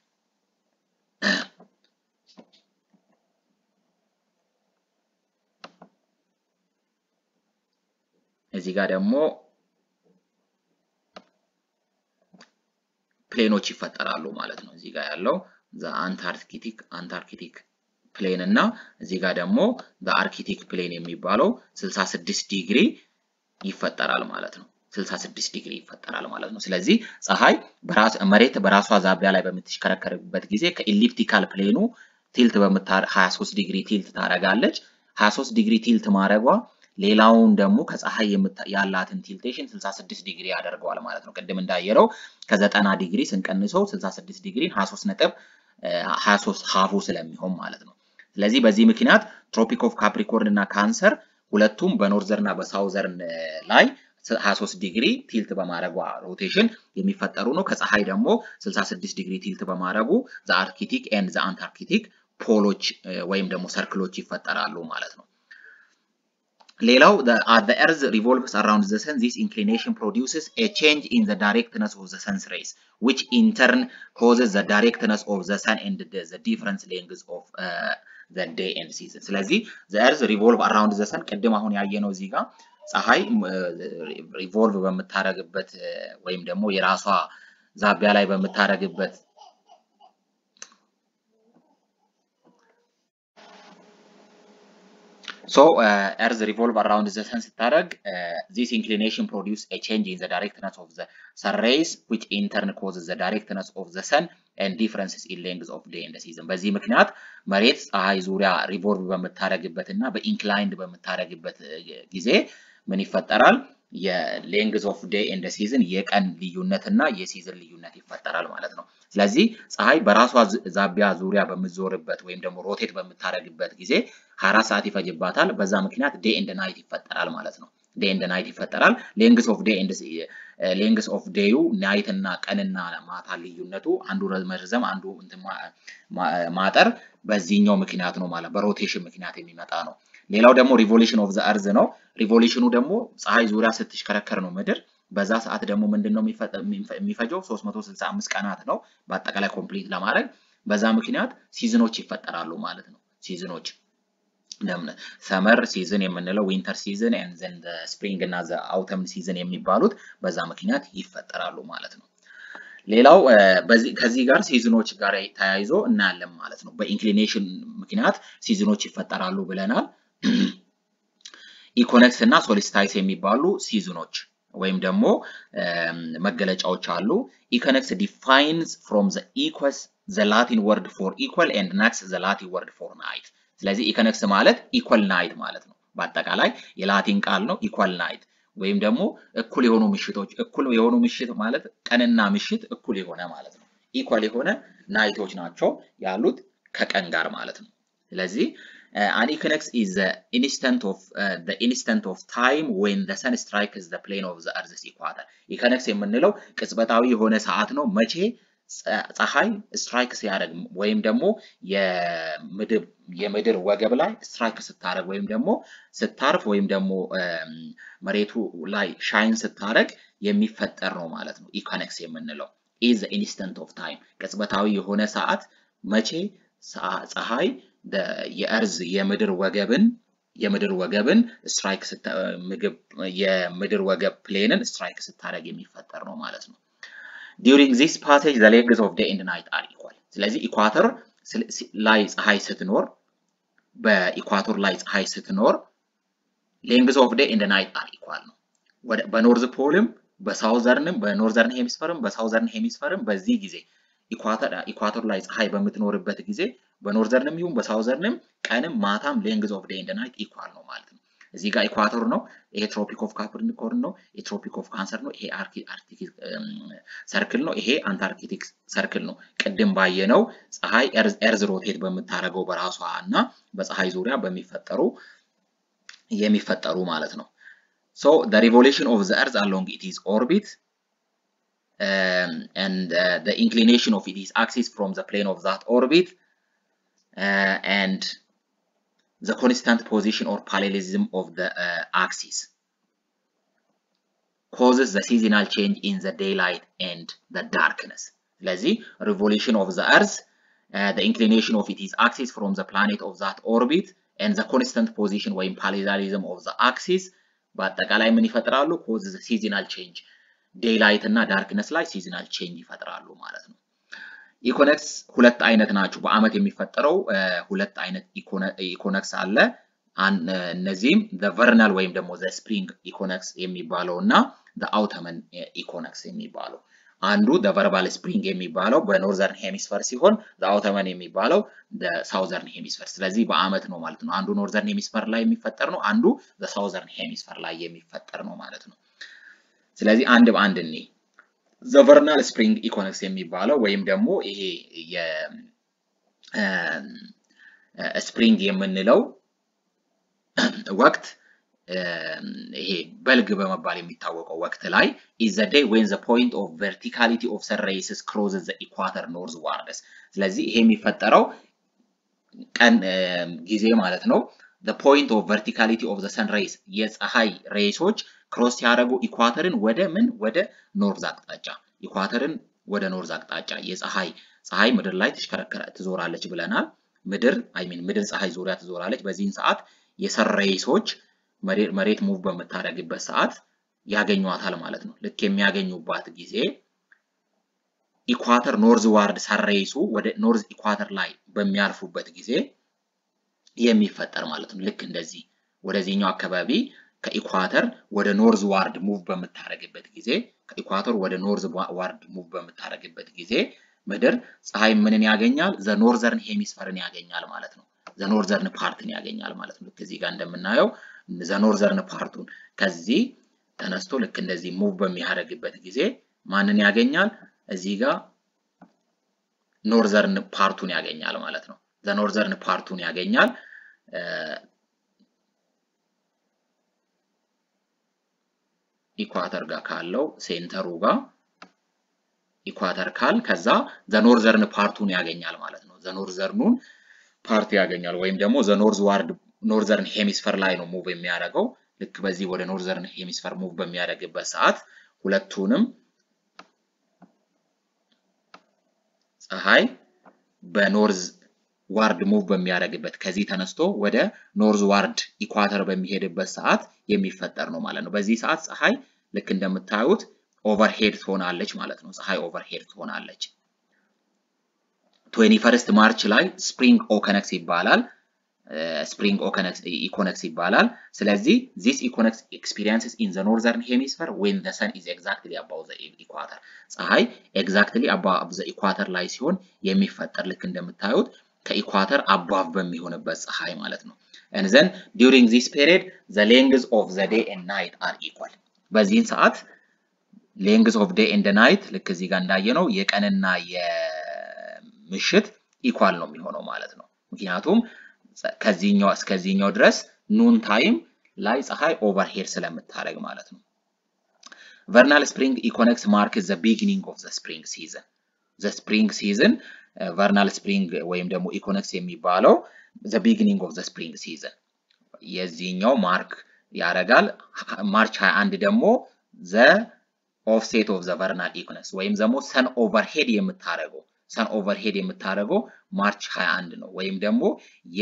እዚህ ጋር ደግሞ ፕሌኖች ይፈጠራሉ ማለት ነው። እዚህ ጋር ያለው ዘ አንታርክቲክ አንታርክቲክ ፕሌን እና እዚህ ጋር ደግሞ ዘ አርክቲክ ፕሌን የሚባለው 66 ዲግሪ ይፈጠራል ማለት ነው። 66 ዲግሪ ይፈጠራል ማለት ነው። ስለዚህ ፀሐይ መሬት በራሷ ዛቢያ ላይ በምትሽከረከርበት ጊዜ ከኢሊፕቲካል ፕሌኑ ቲልት በምታ 23 ዲግሪ ቲልት ታደርጋለች። 23 ዲግሪ ቲልት ማድረጓ ሌላውን ደግሞ ከፀሐይ ያላትን ቲልቴሽን 66 ዲግሪ ያደርገዋል ማለት ነው። ቅድም እንዳየረው ከ90 ዲግሪ ስንቀንሰው 66 ዲግሪ 23 ነጥብ 23 ሀፉ ስለሚሆን ማለት ነው። ስለዚህ በዚህ ምክንያት ትሮፒክ ኦፍ ካፕሪኮርን እና ካንሰር ሁለቱም በኖርዘርን እና በሳውዘርን ላይ 23 ዲግሪ ቲልት በማድረጓ ሮቴሽን የሚፈጠሩ ነው። ከፀሐይ ደግሞ 66 ዲግሪ ቲልት በማድረጉ ዘ አርክቲክ ኤንድ ዘ አንታርክቲክ ፖሎች ወይም ደግሞ ሰርክሎች ይፈጠራሉ ማለት ነው። ሌላው as the earth revolves around the sun this inclination produces a change in the directness of the sun's rays which in turn causes the directness of the sun and the, the different lengths of uh, the day and season ስለዚህ the earth revolve around the sun ቅድም አሁን ያየነው እዚህ ጋር ፀሐይ ሪቮልቭ በምታደርግበት ወይም ደግሞ የራሷ ዛቢያ ላይ በምታደርግበት ሶ ኤርዝ ሪቮልቭ አራውንድ ዘ ሰን ስታደርግ ዚስ ኢንክሊኔሽን ፕሮዲውስ ኤ ቼንጅ ኢን ዘ ዳይሬክትነስ ኦፍ ዘ ሰን ሬይስ ዊች ኢንተርን ኮዝስ ዘ ዳይሬክትነስ ኦፍ ዘ ሰን ኤንድ ዲፍረንስስ ኢን ሌንግዝ ኦፍ ዴይ ኤንድ ሲዝን። በዚህ ምክንያት መሬት ፀሐይ ዙሪያ ሪቮልቭ በምታደርግበት እና በኢንክላይንድ በምታደርግበት ጊዜ ምን ይፈጠራል? የሌንግዝ ኦፍ ዴይ ኤንድ ሲዝን የቀን ልዩነት እና የሲዝን ልዩነት ይፈጠራል ማለት ነው። ስለዚህ ፀሐይ በራሷ ዛቢያ ዙሪያ በምትዞርበት ወይም ደግሞ ሮቴት በምታደርግበት ጊዜ 24 ሰዓት ይፈጅባታል። በዛ ምክንያት ዴይ ኤንድ ናይት ይፈጠራል ማለት ነው። ዴይ ኤንድ ናይት ይፈጠራል። ሌንግስ ኦፍ ዴይ ኤንድ ሌንግስ ኦፍ ዴዩ ናይት እና ቀንና ማታ ልዩነቱ አንዱ መርዘም አንዱ ማጠር በዚህኛው ምክንያት ነው ማለት በሮቴሽን ምክንያት የሚመጣ ነው። ሌላው ደግሞ ሪቮሉሽን ኦፍ ዘ እርዝ ነው። ሪቮሉሽኑ ደግሞ ፀሐይ ዙሪያ ስትሽከረከር ነው ምድር። በዛ ሰዓት ደግሞ ምንድን ነው የሚፈጀው? 365 ቀናት ነው በአጠቃላይ ኮምፕሊት ለማድረግ። በዛ ምክንያት ሲዝኖች ይፈጠራሉ ማለት ነው። ሲዝኖች ሰመር ሲዝን የምንለው ዊንተር ሲዝን ዘን ስፕሪንግ እና አውተም ሲዝን የሚባሉት በዛ ምክንያት ይፈጠራሉ ማለት ነው። ሌላው ከዚህ ጋር ሲዝኖች ጋር ተያይዞ እናያለን ማለት ነው። በኢንክሊኔሽን ምክንያት ሲዝኖች ይፈጠራሉ ብለናል። ኢኮነክስ እና ሶሊስታይስ የሚባሉ ሲዝኖች ወይም ደግሞ መገለጫዎች አሉ። ኢኮነክስ ዲፋይንስ ፍሮም ዘ ኢኳስ ዘ ላቲን ወርድ ፎር ኢኳል ኤንድ ናክስ ዘ ላቲን ወርድ ፎር ናይት። ስለዚህ ኢኮነክስ ማለት ኢኳል ናይት ማለት ነው። በአጠቃላይ የላቲን ቃል ነው ኢኳል ናይት ወይም ደግሞ እኩል የሆኑ ምሽቶች። እኩል የሆኑ ምሽት ማለት ቀንና ምሽት እኩል የሆነ ማለት ነው። ኢኳል የሆነ ናይቶች ናቸው ያሉት ከቀን ጋር ማለት ነው። ስለዚህ an equinox is the instant of uh, the instant of time when the sun strikes the plane of the earth's equator ኢኮነክስ የምንለው ቅጽበታዊ የሆነ ሰዓት ነው መቼ ፀሐይ ስትራይክ ሲያደርግ ወይም ደግሞ የምድር ወገብ ላይ ስትራይክ ስታደርግ ወይም ደግሞ ስታርፍ ወይም ደግሞ መሬቱ ላይ ሻይን ስታደርግ የሚፈጠር ነው ማለት ነው። ኢኮነክስ የምንለው ኢዝ ኢንስተንት ኦፍ ታይም ቅጽበታዊ የሆነ ሰዓት መቼ ፀሐይ የእርዝ የምድር ወገብን የምድር ወገብን ስትራይክ ምግብ የምድር ወገብ ፕሌንን ስትራይክ ስታደርግ የሚፈጠር ነው ማለት ነው። ዲዩሪንግ ዚስ ፓሴጅ ዘ ሌንግዝ ኦፍ ዴይ ኤንድ ናይት አር ኢኳል። ስለዚህ ኢኳተር ላይ ፀሐይ ስትኖር በኢኳቶር ላይ ፀሐይ ስትኖር ሌንግዝ ኦፍ ዴይ ኤንድ ናይት አር ኢኳል ነው። በኖርዝ ፖልም በሳውዘርንም በኖርዘርን ሄሚስፈርም በሳውዘርን ሄሚስፈርም በዚህ ጊዜ ኢኳቶር ላይ ፀሐይ በምትኖርበት ጊዜ በኖርዘርንም ይሁን በሳውዘርንም ቀንም ማታም ሌንግዝ ኦፍ ዴይ ኤንድ ናይት ኢኳል ነው ማለት ነው። እዚህ ጋር ኢኳቶር ነው። ይሄ ትሮፒክ ኦፍ ካፕሪኮርን ነው። ይሄ ትሮፒክ ኦፍ ካንሰር ነው። ይሄ አርክቲክ ሰርክል ነው። ይሄ አንታርክቲክ ሰርክል ነው። ቅድም ባየነው ፀሐይ ኤርዝ ሮቴት በምታደርገው በራሷ እና በፀሐይ ዙሪያ በሚፈጠሩ የሚፈጠሩ ማለት ነው። ሶ the revolution of the earth along its orbit um, and uh, the inclination of its axis from the plane of that orbit uh, and the constant position or parallelism of the uh, axis causes the seasonal change in the daylight and the darkness. ስለዚህ revolution of the earth, uh, the inclination of its axis from the planet of that orbit and the constant position ወይም parallelism of the axis በአጠቃላይ ምን ይፈጥራሉ? causes the seasonal change ዴይላይት እና ዳርክነስ ላይ ሲዝናል ቼንጅ ይፈጥራሉ ማለት ነው። ኢኮነክስ ሁለት አይነት ናቸው። በአመት የሚፈጠረው ሁለት አይነት ኢኮነክስ አለ። እነዚህም ቨርናል ወይም ደግሞ ስፕሪንግ ኢኮነክስ የሚባለው እና አውተመን ኢኮነክስ የሚባለው አንዱ ቨርባል ስፕሪንግ የሚባለው በኖርዘርን ሄሚስፈር ሲሆን አውተመን የሚባለው ሳውዘርን ሄሚስፈር። ስለዚህ በአመት ነው ማለት ነው። አንዱ ኖርዘርን ሄሚስፈር ላይ የሚፈጠር ነው፣ አንዱ ሳውዘርን ሄሚስፈር ላይ የሚፈጠር ነው ማለት ነው። ስለዚህ አንድ በአንድ እኔ ዘቨርናል ስፕሪንግ ኢኮነክስ የሚባለው ወይም ደግሞ ይሄ የስፕሪንግ የምንለው ወቅት ይሄ በልግ በመባል የሚታወቀው ወቅት ላይ ኢዝ ዘ ዴይ ዌን ዘ ፖይንት ኦፍ ቨርቲካሊቲ ኦፍ ሰን ሬይስስ ክሮዝስ ዘ ኢኳተር ኖርዝ ዋርድስ። ስለዚህ ይሄ የሚፈጠረው ቀን ጊዜ ማለት ነው። ዘ ፖይንት ኦፍ ቨርቲካሊቲ ኦፍ ዘ ሰን ሬይስ የፀሐይ ሬይሶች ክሮስ ሲያደርጉ ኢኳተርን ወደ ምን ወደ ኖርዝ አቅጣጫ ኢኳተርን ወደ ኖርዝ አቅጣጫ የፀሐይ ፀሐይ ምድር ላይ ትሽከረከረ ትዞራለች ብለናል። ምድር አይ ሚን ምድር ፀሐይ ዙሪያ ትዞራለች። በዚህን ሰዓት የሰን ሬይሶች መሬት ሙቭ በምታደርግበት ሰዓት ያገኟታል ማለት ነው። ልክ የሚያገኙባት ጊዜ ኢኳተር ኖርዝ ዋርድ ሰን ሬይሱ ወደ ኖርዝ ኢኳተር ላይ በሚያልፉበት ጊዜ የሚፈጠር ማለት ነው። ልክ እንደዚህ ወደዚህኛው አካባቢ ከኢኳተር ወደ ኖርዝ ዋርድ ሙቭ በምታደርግበት ጊዜ ከኢኳተር ወደ ኖርዝ ዋርድ ሙቭ በምታደርግበት ጊዜ ምድር ፀሐይ ምንን ያገኛል? ዘ ኖርዘርን ሄሚስፈርን ያገኛል ማለት ነው። ዘ ኖርዘርን ፓርትን ያገኛል ማለት ነው። ልክ እዚህ ጋር እንደምናየው ዘ ኖርዘርን ፓርቱን ከዚህ ተነስቶ ልክ እንደዚህ ሙቭ በሚያደርግበት ጊዜ ማንን ያገኛል? እዚህ ጋር ኖርዘርን ፓርቱን ያገኛል ማለት ነው። ዘ ኖርዘርን ፓርቱን ያገኛል። ኢኳተር ጋር ካለው ሴንተሩ ጋር ኢኳተር ካል ከዛ ዘኖርዘርን ፓርቱን ያገኛል ማለት ነው። ዘኖርዘርኑን ፓርት ያገኛል ወይም ደግሞ ዘኖርዝ ዋርድ ኖርዘርን ሄሚስፈር ላይ ነው ሙቭ የሚያደርገው። ልክ በዚህ ወደ ኖርዘርን ሄሚስፈር ሙቭ በሚያደርግበት ሰዓት ሁለቱንም ፀሐይ በኖርዝ ዋርድ ሙቭ በሚያደርግበት ከዚህ ተነስቶ ወደ ኖርዝ ዋርድ ኢኳተር በሚሄድበት ሰዓት የሚፈጠር ነው ማለት ነው። በዚህ ሰዓት ፀሐይ ልክ እንደምታዩት ኦቨርሄድ ትሆናለች ማለት ነው። ፀሐይ ኦቨርሄድ ትሆናለች። ትዌንቲ ፈርስት ማርች ላይ ስፕሪንግ ኦከነክስ ይባላል። ስፕሪንግ ኢኮነክስ ይባላል። ስለዚህ ዚስ ኢኮነክስ ኤክስፒሪየንስስ ኢን ዘ ኖርዘርን ሄሚስፈር ዌን ዘ ሰን ኢዝ ኤግዛክትሊ አባው ዘ ኢኳተር ፀሐይ ኤግዛክትሊ አባብ ዘ ኢኳተር ላይ ሲሆን የሚፈጠር ልክ እንደምታዩት ከኢኳተር አባቭ በሚሆንበት ፀሐይ ማለት ነው። ዘን ዲዩሪንግ ዚስ ፔሪድ ዘ ሌንግዝ ኦፍ ዘ ዴይ ኤንድ ናይት አር ኢኳል። በዚህን ሰዓት ሌንግዝ ኦፍ ዴይ ኤንድ ናይት ልክ እዚህ ጋር እንዳየነው የቀንና የምሽት ኢኳል ነው የሚሆነው ማለት ነው። ምክንያቱም ከዚህኛው እስከዚህኛው ድረስ ኑን ታይም ላይ ፀሐይ ኦቨርሄድ ስለምታደርግ ማለት ነው። ቨርናል ስፕሪንግ ኢኮነክስ ማርክስ ዘ ቢጊኒንግ ኦፍ ዘ ስፕሪንግ ሲዝን ዘ ስፕሪንግ ሲዝን ቨርናል ስፕሪንግ ወይም ደግሞ ኢኮነክስ የሚባለው ዘ ቢጊኒንግ ኦፍ ዘ ስፕሪንግ ሲዝን የዚህኛው ማርክ ያደርጋል። ማርች 21 ደግሞ ዘ ኦፍሴት ኦፍ ዘ ቨርናል ኢኮነክስ ወይም ደግሞ ሰን ኦቨርሄድ የምታደርገው ሰን ኦቨርሄድ የምታደርገው ማርች 21 ነው። ወይም ደግሞ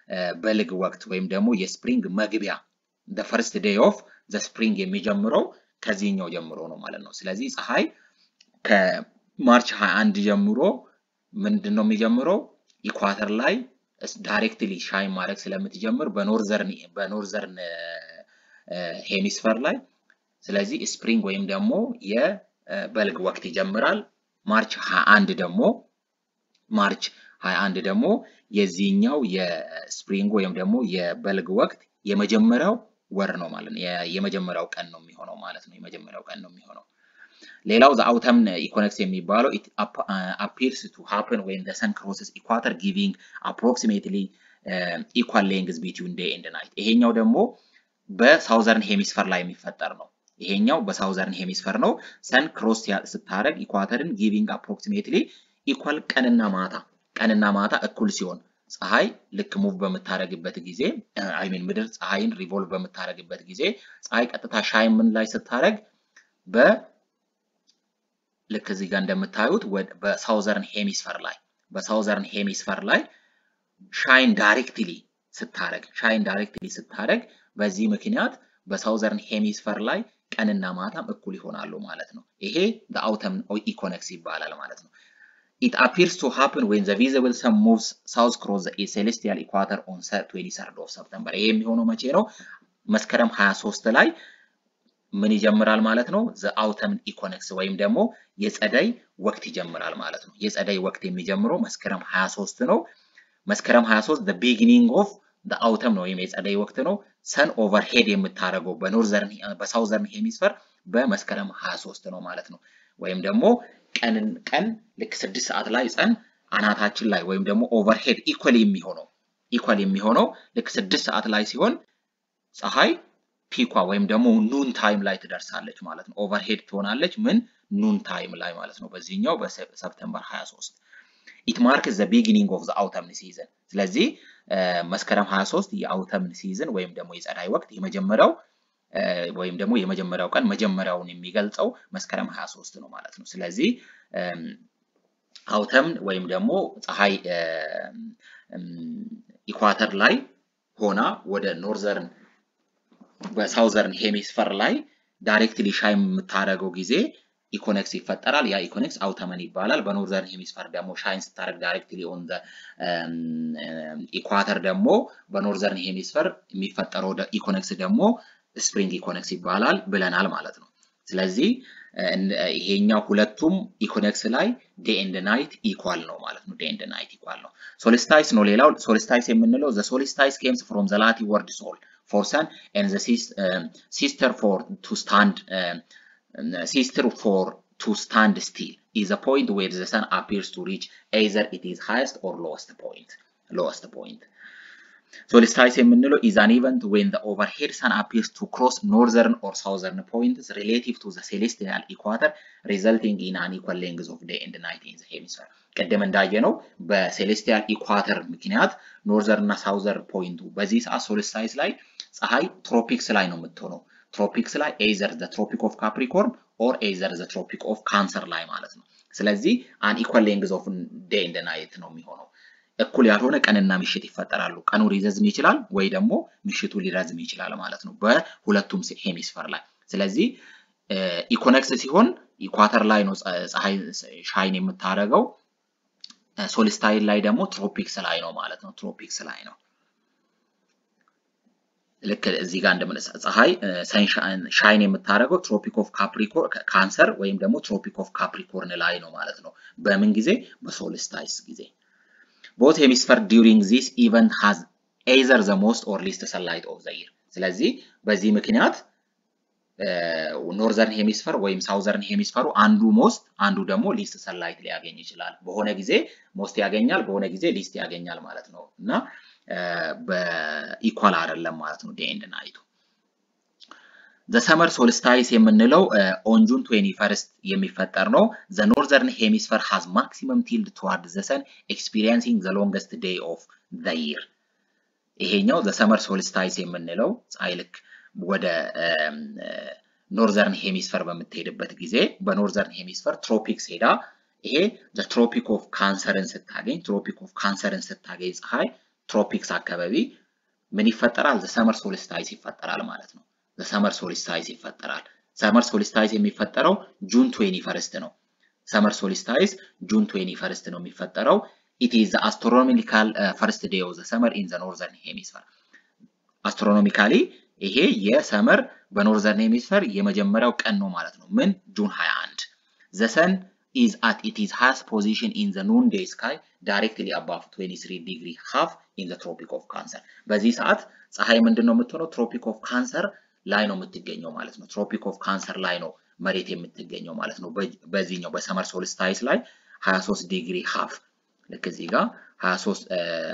የበልግ ወቅት ወይም ደግሞ የስፕሪንግ መግቢያ the first day of the spring የሚጀምረው ከዚህኛው ጀምሮ ነው ማለት ነው። ስለዚህ ፀሐይ ከማርች 21 ጀምሮ ምንድን ነው የሚጀምረው? ኢኳተር ላይ ዳይሬክትሊ ሻይን ማድረግ ስለምትጀምር በኖርዘርን በኖርዘርን ሄሚስፈር ላይ ስለዚህ ስፕሪንግ ወይም ደግሞ የበልግ ወቅት ይጀምራል። ማርች 21 ደግሞ ማርች 21 ደግሞ የዚህኛው የስፕሪንግ ወይም ደግሞ የበልግ ወቅት የመጀመሪያው ወር ነው ማለት ነው። የመጀመሪያው ቀን ነው የሚሆነው ማለት ነው። የመጀመሪያው ቀን ነው የሚሆነው። ሌላው ዘ አውተምን ኢኮኖክስ የሚባለው ኢት አፒርስ ቱ ሃፕን ዌን ዘ ሰን ክሮስስ ኢኳተር ጊቪንግ አፕሮክሲሜትሊ ኢኳል ሌንግዝ ቢትዊን ዴይ ኤንድ ናይት። ይሄኛው ደግሞ በሳውዘርን ሄሚስፈር ላይ የሚፈጠር ነው። ይሄኛው በሳውዘርን ሄሚስፈር ነው። ሰን ክሮስ ስታደርግ ኢኳተርን ጊቪንግ አፕሮክሲሜትሊ ኢኳል ቀንና ማታ ቀንና ማታ እኩል ሲሆን ፀሐይ ልክ ሙቭ በምታደርግበት ጊዜ አይሚን ምድር ፀሐይን ሪቮልቭ በምታደርግበት ጊዜ ፀሐይ ቀጥታ ሻይን ምን ላይ ስታደርግ በ ልክ እዚህ ጋር እንደምታዩት በሳውዘርን ሄሚስፈር ላይ በሳውዘርን ሄሚስፈር ላይ ሻይን ዳይሬክትሊ ስታደርግ ሻይን ዳይሬክትሊ ስታደርግ በዚህ ምክንያት በሳውዘርን ሄሚስፈር ላይ ቀንና ማታም እኩል ይሆናሉ ማለት ነው። ይሄ አውተም ኢኮነክስ ይባላል ማለት ነው። It appears to happen when the visible sun moves south across the celestial equator on 23rd of September. ይሄ የሚሆነው መቼ ነው? መስከረም 23 ላይ ምን ይጀምራል ማለት ነው? ዘ አውተም ኢኮነክስ ወይም ደግሞ የጸደይ ወቅት ይጀምራል ማለት ነው። የጸደይ ወቅት የሚጀምረው መስከረም 23 ነው። መስከረም 23 the beginning of the autumn ነው ወይም የጸደይ ወቅት ነው። ሰን ኦቨርሄድ የምታደርገው በኖርዘርን በሳውዘርን ሄሚስፈር በመስከረም 23 ነው ማለት ነው። ወይም ደግሞ ቀንን ቀን ልክ ስድስት ሰዓት ላይ ፀን አናታችን ላይ ወይም ደግሞ ኦቨርሄድ ኢኳል የሚሆነው ኢኳል የሚሆነው ልክ ስድስት ሰዓት ላይ ሲሆን ፀሐይ ፒኳ ወይም ደግሞ ኑን ታይም ላይ ትደርሳለች ማለት ነው። ኦቨርሄድ ትሆናለች ምን ኑን ታይም ላይ ማለት ነው። በዚህኛው በሰፕተምበር 23 ኢት ማርክስ ዘ ቢጊኒንግ ኦፍ ዘ አውተምን ሲዝን። ስለዚህ መስከረም 23 የአውተምን ሲዝን ወይም ደግሞ የጸዳይ ወቅት የመጀመሪያው ወይም ደግሞ የመጀመሪያው ቀን መጀመሪያውን የሚገልጸው መስከረም 23 ነው ማለት ነው። ስለዚህ አውተምን ወይም ደግሞ ፀሐይ ኢኳተር ላይ ሆና ወደ ኖርዘርን በሳውዘርን ሄሚስፈር ላይ ዳይሬክትሊ ሻይ የምታደርገው ጊዜ ኢኮኔክስ ይፈጠራል። ያ ኢኮኔክስ አውተመን ይባላል። በኖርዘርን ሄሚስፈር ደግሞ ሻይን ስታደርግ ዳይሬክትሊ ኦን ኢኳተር ደግሞ በኖርዘርን ሄሚስፈር የሚፈጠረው ኢኮኔክስ ደግሞ ስፕሪንግ ኢኮኔክስ ይባላል ብለናል ማለት ነው። ስለዚህ ይሄኛው ሁለቱም ኢኮኔክስ ላይ ዴይ ኤንድ ናይት ኢኳል ነው ማለት ነው። ዴይ ኤንድ ናይት ኢኳል ነው። ሶሊስታይስ ነው ሌላው። ሶሊስታይስ የምንለው ዘ ሶሊስታይስ ኬምስ ፍሮም ዘ ላቲን ወርድ ሶል ፎር ሰን ኤንድ ዘ ሲስተር ፎር ቱ ስታንድ ሲስተር ፎር ቱ ስታንድ ስቲል is a point where the sun appears to reach either it is highest or lowest point lowest point ሶሊስታይስ የምንለው is an event when the overhead sun appears to cross northern or southern points relative to the celestial equator resulting in an equal length of day and night in the hemisphere ቅድም እንዳየነው በሴሌስቲያል ኢኳተር ምክንያት ኖርዘርን እና ሳውዘር ፖይንቱ በዚህ ሰዓት ሶሊስታይስ ላይ ፀሐይ ትሮፒክስ ላይ ነው የምትሆነው። ትሮፒክስ ላይ ኤዘር ዘ ትሮፒክ ኦፍ ካፕሪኮርን ኦር ኤዘር ዘ ትሮፒክ ኦፍ ካንሰር ላይ ማለት ነው። ስለዚህ አን ኢኳል ሌንግዝ ኦፍ ዴይ ኤንድ ናይት ነው የሚሆነው። እኩል ያልሆነ ቀንና ምሽት ይፈጠራሉ። ቀኑ ሊረዝም ይችላል ወይ ደግሞ ምሽቱ ሊረዝም ይችላል ማለት ነው በሁለቱም ሄሚስፈር ላይ። ስለዚህ ኢኮነክስ ሲሆን ኢኳተር ላይ ነው ፀሐይ ሻይን የምታደርገው። ሶሊስታይል ላይ ደግሞ ትሮፒክስ ላይ ነው ማለት ነው። ትሮፒክስ ላይ ነው። ልክ እዚህ ጋር እንደምንሳ ፀሐይ ሻይን የምታደርገው ትሮፒክ ኦፍ ካፕሪኮርን ካንሰር ወይም ደግሞ ትሮፒክ ኦፍ ካፕሪኮርን ላይ ነው ማለት ነው። በምን ጊዜ? በሶሊስታይስ ጊዜ። ቦት ሄሚስፈር ዲዩሪንግ ዚስ ኢቨንት ሃዝ ኤዘር ዘ ሞስት ኦር ሊስት ሰንላይት ኦፍ ዘ ይር። ስለዚህ በዚህ ምክንያት ኖርዘርን ሄሚስፈር ወይም ሳውዘርን ሄሚስፈሩ አንዱ ሞስት አንዱ ደግሞ ሊስት ሰንላይት ሊያገኝ ይችላል። በሆነ ጊዜ ሞስት ያገኛል፣ በሆነ ጊዜ ሊስት ያገኛል ማለት ነው እና በኢኳል አይደለም ማለት ነው ዴይ ኤንድ ናይቱ። ዘ ሰመር ሶልስታይስ የምንለው ኦን ጁን 21 የሚፈጠር ነው። ዘ ኖርዘርን ሄሚስፈር ሃዝ ማክሲመም ቲልድ ቱዋርድ ዘ ሰን ኤክስፒሪየንሲንግ ዘ ሎንገስት ዴይ ኦፍ ዘ ይር። ይሄኛው ዘ ሰመር ሶልስታይስ የምንለው ፀሐይ ልክ ወደ ኖርዘርን ሄሚስፈር በምትሄድበት ጊዜ በኖርዘርን ሄሚስፈር ትሮፒክስ ሄዳ ይሄ ዘ ትሮፒክ ኦፍ ካንሰርን ስታገኝ ትሮፒክ ኦፍ ካንሰርን ስታገኝ ፀሐይ ትሮፒክስ አካባቢ ምን ይፈጠራል? ዘሰመር ሶሊስታይስ ይፈጠራል ማለት ነው። ዘሰመር ሶሊስታይስ ይፈጠራል። ሰመር ሶሊስታይስ የሚፈጠረው ጁን ትዌኒ ፈርስት ነው። ሰመር ሶሊስታይስ ጁን ትዌኒ ፈርስት ነው የሚፈጠረው። ኢት ኢዝ አስትሮኖሚካል ፈርስት ዴይ ኦፍ ዘ ሰመር ኢን ዘ ኖርዘርን ሄሚስፈር። አስትሮኖሚካሊ ይሄ የሰመር በኖርዘርን ሄሚስፈር የመጀመሪያው ቀን ነው ማለት ነው። ምን ጁን 21 ዘ ሰን ኢዝ አት ኢት ኢዝ ሃይስት ፖዚሽን ኢን ዘ ኑን ዴይ ስካይ ዳይሬክትሊ አባቭ 23 ዲግሪ ሃፍ ኢን ዘ ትሮፒክ ኦፍ ካንሰር። በዚህ ሰዓት ፀሐይ ምንድን ነው የምትሆነው? ትሮፒክ ኦፍ ካንሰር ላይ ነው የምትገኘው ማለት ነው። ትሮፒክ ኦፍ ካንሰር ላይ ነው መሬት የምትገኘው ማለት ነው። በዚህኛው በሰመር ሶልስታይስ ላይ 23 ዲግሪ ሃፍ ልክ እዚህ ጋር 23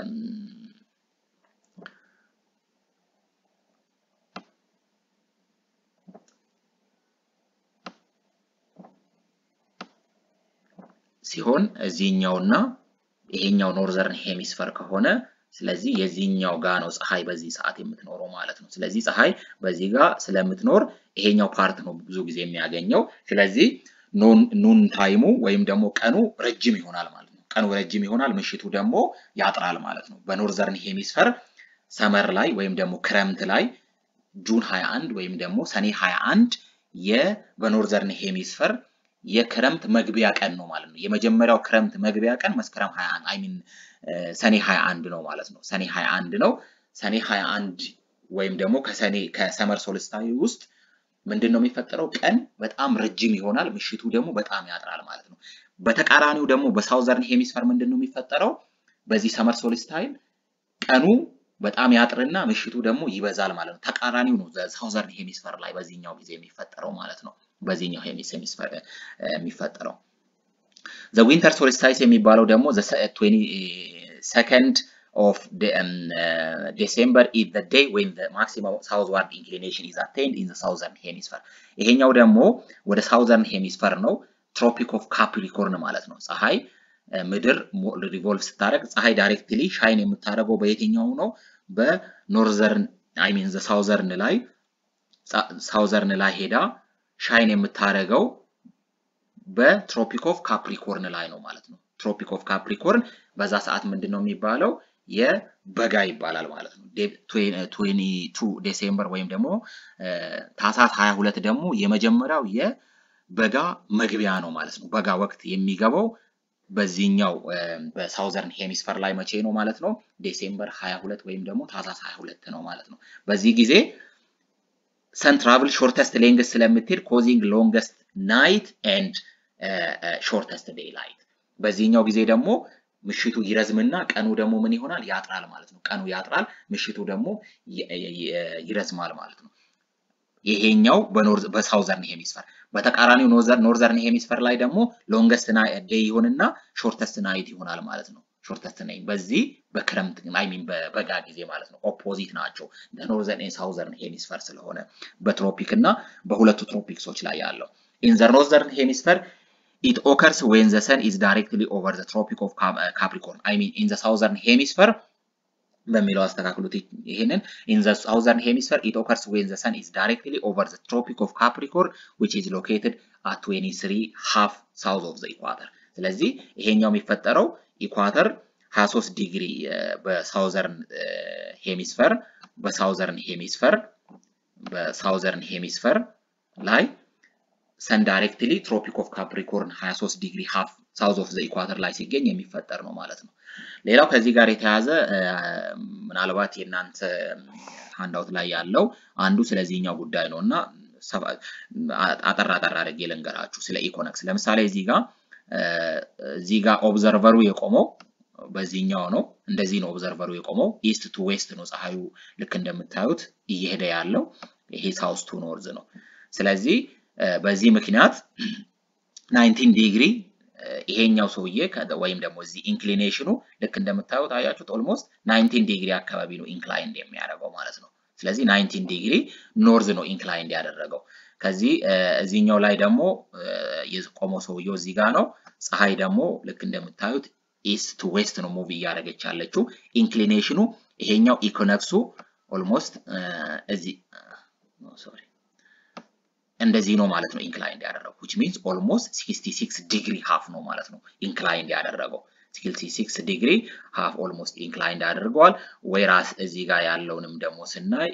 ሲሆን እዚህኛውና ይሄኛው ኖርዘርን ሄሚስፈር ከሆነ ስለዚህ የዚህኛው ጋ ነው ፀሐይ በዚህ ሰዓት የምትኖረው ማለት ነው። ስለዚህ ፀሐይ በዚህ ጋር ስለምትኖር ይሄኛው ፓርት ነው ብዙ ጊዜ የሚያገኘው። ስለዚህ ኑን ታይሙ ወይም ደግሞ ቀኑ ረጅም ይሆናል ማለት ነው። ቀኑ ረጅም ይሆናል፣ ምሽቱ ደግሞ ያጥራል ማለት ነው። በኖርዘርን ሄሚስፈር ሰመር ላይ ወይም ደግሞ ክረምት ላይ ጁን 21 ወይም ደግሞ ሰኔ 21 የ በኖርዘርን ሄሚስፈር የክረምት መግቢያ ቀን ነው ማለት ነው። የመጀመሪያው ክረምት መግቢያ ቀን መስከረም 21 አይ ሚን ሰኔ 21 ነው ማለት ነው። ሰኔ 21 ነው። ሰኔ 21 ወይም ደግሞ ከሰኔ ከሰመር ሶልስታዊ ውስጥ ምንድን ነው የሚፈጠረው? ቀን በጣም ረጅም ይሆናል፣ ምሽቱ ደግሞ በጣም ያጥራል ማለት ነው። በተቃራኒው ደግሞ በሳውዘርን ሄሚስፈር ምንድን ነው የሚፈጠረው? በዚህ ሰመር ሶልስታይል ቀኑ በጣም ያጥርና ምሽቱ ደግሞ ይበዛል ማለት ነው። ተቃራኒው ነው ሳውዘርን ሄሚስፈር ላይ በዚህኛው ጊዜ የሚፈጠረው ማለት ነው። በዚህኛው ሄሚስፌር የሚፈጠረው ዘ ዊንተር ሶልስታይስ የሚባለው ደግሞ ሰከንድ ኦፍ ዲሴምበር ኢዝ ዘ ዴይ ዌን ዘ ማክሲመም ሳውዝዋርድ ኢንክሊኔሽን ኢዝ አቴንድ ኢን ዘ ሳውዘርን ሄሚስፈር። ይሄኛው ደግሞ ወደ ሳውዘርን ሄሚስፈር ነው። ትሮፒክ ኦፍ ካፕሪኮርን ማለት ነው። ፀሐይ ምድር ሪቮልቭ ስታደርግ ፀሐይ ዳይሬክትሊ ሻይን የምታደርገው በየትኛው ነው? በኖርዘርን አይ ሚን ዘ ሳውዘርን ላይ ሳውዘርን ላይ ሄዳ ሻይን የምታደርገው በትሮፒክ ኦፍ ካፕሪኮርን ላይ ነው ማለት ነው። ትሮፒክ ኦፍ ካፕሪኮርን በዛ ሰዓት ምንድን ነው የሚባለው? የበጋ ይባላል ማለት ነው። 22 ዴሴምበር ወይም ደግሞ ታህሳስ 22 ደግሞ የመጀመሪያው የበጋ መግቢያ ነው ማለት ነው። በጋ ወቅት የሚገባው በዚህኛው በሳውዘርን ሄሚስፈር ላይ መቼ ነው ማለት ነው? ዴሴምበር 22 ወይም ደግሞ ታህሳስ 22 ነው ማለት ነው። በዚህ ጊዜ ሰን ትራቭል ሾርተስት ሌንግስ ስለምትሄድ ኮዚንግ ሎንገስት ናይት ኤንድ ሾርተስት ዴይ ላይት። በዚህኛው ጊዜ ደግሞ ምሽቱ ይረዝምና ቀኑ ደግሞ ምን ይሆናል? ያጥራል ማለት ነው። ቀኑ ያጥራል፣ ምሽቱ ደግሞ ይረዝማል ማለት ነው። ይሄኛው በሳውዘርን ሄሚስፈር። በተቃራኒው ኖርዘርን ሄሚስፈር ላይ ደግሞ ሎንገስት ዴይ ይሆንና ሾርተስት ናይት ይሆናል ማለት ነው። ሾርተስት ናይት በዚህ በክረምት አይ ሚን በበጋ ጊዜ ማለት ነው። ኦፖዚት ናቸው ኖርዘርን ኤንድ ሳውዘርን ሄሚስፈር ስለሆነ በትሮፒክ እና በሁለቱ ትሮፒክሶች ላይ ያለው ኢን ዘ ኖርዘርን ሄሚስፈር ኢት ኦከርስ ዌን ዘ ሰን ኢዝ ዳይሬክትሊ ኦቨር ዘ ትሮፒክ ኦፍ ካፕሪኮርን አይ ሚን ኢን ዘ ሳውዘርን ሄሚስፈር በሚለው አስተካክሉት። ይሄንን ኢን ዘ ሳውዘርን ሄሚስፈር ኢት ኦከርስ ዌን ዘ ሰን ኢዝ ዳይሬክትሊ ኦቨር ዘ ትሮፒክ ኦፍ ካፕሪኮርን ዊች ኢዝ ሎኬትድ አት 23 ሃፍ ሳውዝ ኦፍ ዘ ኢኳተር። ስለዚህ ይሄኛው የሚፈጠረው ኢኳተር 23 ዲግሪ በሳውዘርን ሄሚስፈር በሳውዘርን ሄሚስፈር በሳውዘርን ሄሚስፈር ላይ ሰን ዳይሬክትሊ ትሮፒክ ኦፍ ካፕሪኮርን 23 ዲግሪ ሃፍ ሳውዝ ኦፍ ዘ ኢኳተር ላይ ሲገኝ የሚፈጠር ነው ማለት ነው። ሌላው ከዚህ ጋር የተያዘ ምናልባት የእናንተ ሃንዳውት ላይ ያለው አንዱ ስለዚህኛው ጉዳይ ነው እና አጠር አጠር አድርጌ ልንገራችሁ ስለ ኢኮነክስ። ለምሳሌ እዚህ ጋር እዚህ ጋር ኦብዘርቨሩ የቆመው በዚህኛው ነው። እንደዚህ ነው ኦብዘርቨሩ የቆመው ኢስት ቱ ዌስት ነው ፀሐዩ ልክ እንደምታዩት እየሄደ ያለው ይሄ ሳውስ ቱ ኖርዝ ነው። ስለዚህ በዚህ ምክንያት 19 ዲግሪ ይሄኛው ሰውዬ ወይም ደግሞ እዚህ ኢንክሊኔሽኑ ልክ እንደምታዩት አያችሁት ኦልሞስት 19 ዲግሪ አካባቢ ነው ኢንክላይንድ የሚያደርገው ማለት ነው። ስለዚህ 19 ዲግሪ ኖርዝ ነው ኢንክላይንድ ያደረገው። ከዚህ እዚህኛው ላይ ደግሞ የቆመው ሰውየው እዚህ ጋር ነው። ፀሐይ ደግሞ ልክ እንደምታዩት ኢስት ቱ ዌስት ነው ሙቭ እያደረገች ያለችው። ኢንክሊኔሽኑ ይሄኛው ኢኮነክሱ ኦልሞስት እዚህ ሶሪ እንደዚህ ነው ማለት ነው ኢንክላይንድ ያደረገው which means almost 66 ዲግሪ ሃፍ ነው ማለት ነው ኢንክላይንድ ያደረገው። 66 ዲግሪ ሃፍ ኦልሞስት ኢንክላይንድ አድርገዋል። ወይራስ እዚህ ጋር ያለውንም ደግሞ ስናይ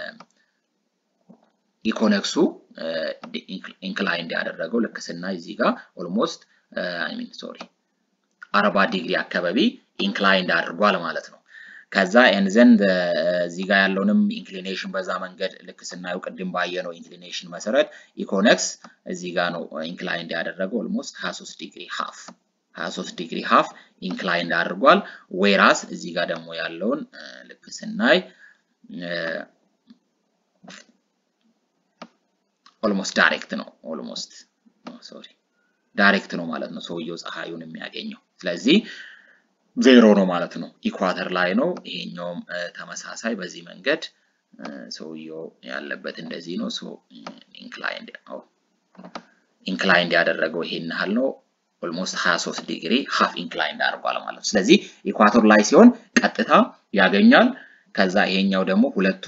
ኢኮነክሱ ኢንክላይንድ ያደረገው ልክ ስናይ እዚህ ጋር ኦልሞስት አይ ሚን ሶሪ አርባ ዲግሪ አካባቢ ኢንክላይንድ አድርጓል ማለት ነው። ከዛ ኤንዘን እዚህ ጋር ያለውንም ኢንክሊኔሽን በዛ መንገድ ልክ ስናየው ቅድም ባየነው ኢንክሊኔሽን መሰረት ኢኮነክስ እዚህ ጋር ነው ኢንክላይንድ ያደረገው ኦልሞስት 23 ዲግሪ ሃፍ 23 ዲግሪ ሃፍ ኢንክላይንድ አድርጓል። ዌራስ እዚህ ጋር ደግሞ ያለውን ልክ ስናይ ኦልሞስት ዳይሬክት ነው ኦልሞስት ሶሪ ዳይሬክት ነው ማለት ነው ሰውየው ፀሐዩን የሚያገኘው ስለዚህ ዜሮ ነው ማለት ነው። ኢኳተር ላይ ነው። ይሄኛውም ተመሳሳይ በዚህ መንገድ ሰውየው ያለበት እንደዚህ ነው። ሶ ኢንክላይንድ ኢንክላይንድ ያደረገው ይሄን ያህል ነው። ኦልሞስት 23 ዲግሪ ሃፍ ኢንክላይንድ አድርጓል ማለት ነው። ስለዚህ ኢኳተር ላይ ሲሆን ቀጥታ ያገኛል። ከዛ ይሄኛው ደግሞ ሁለቱ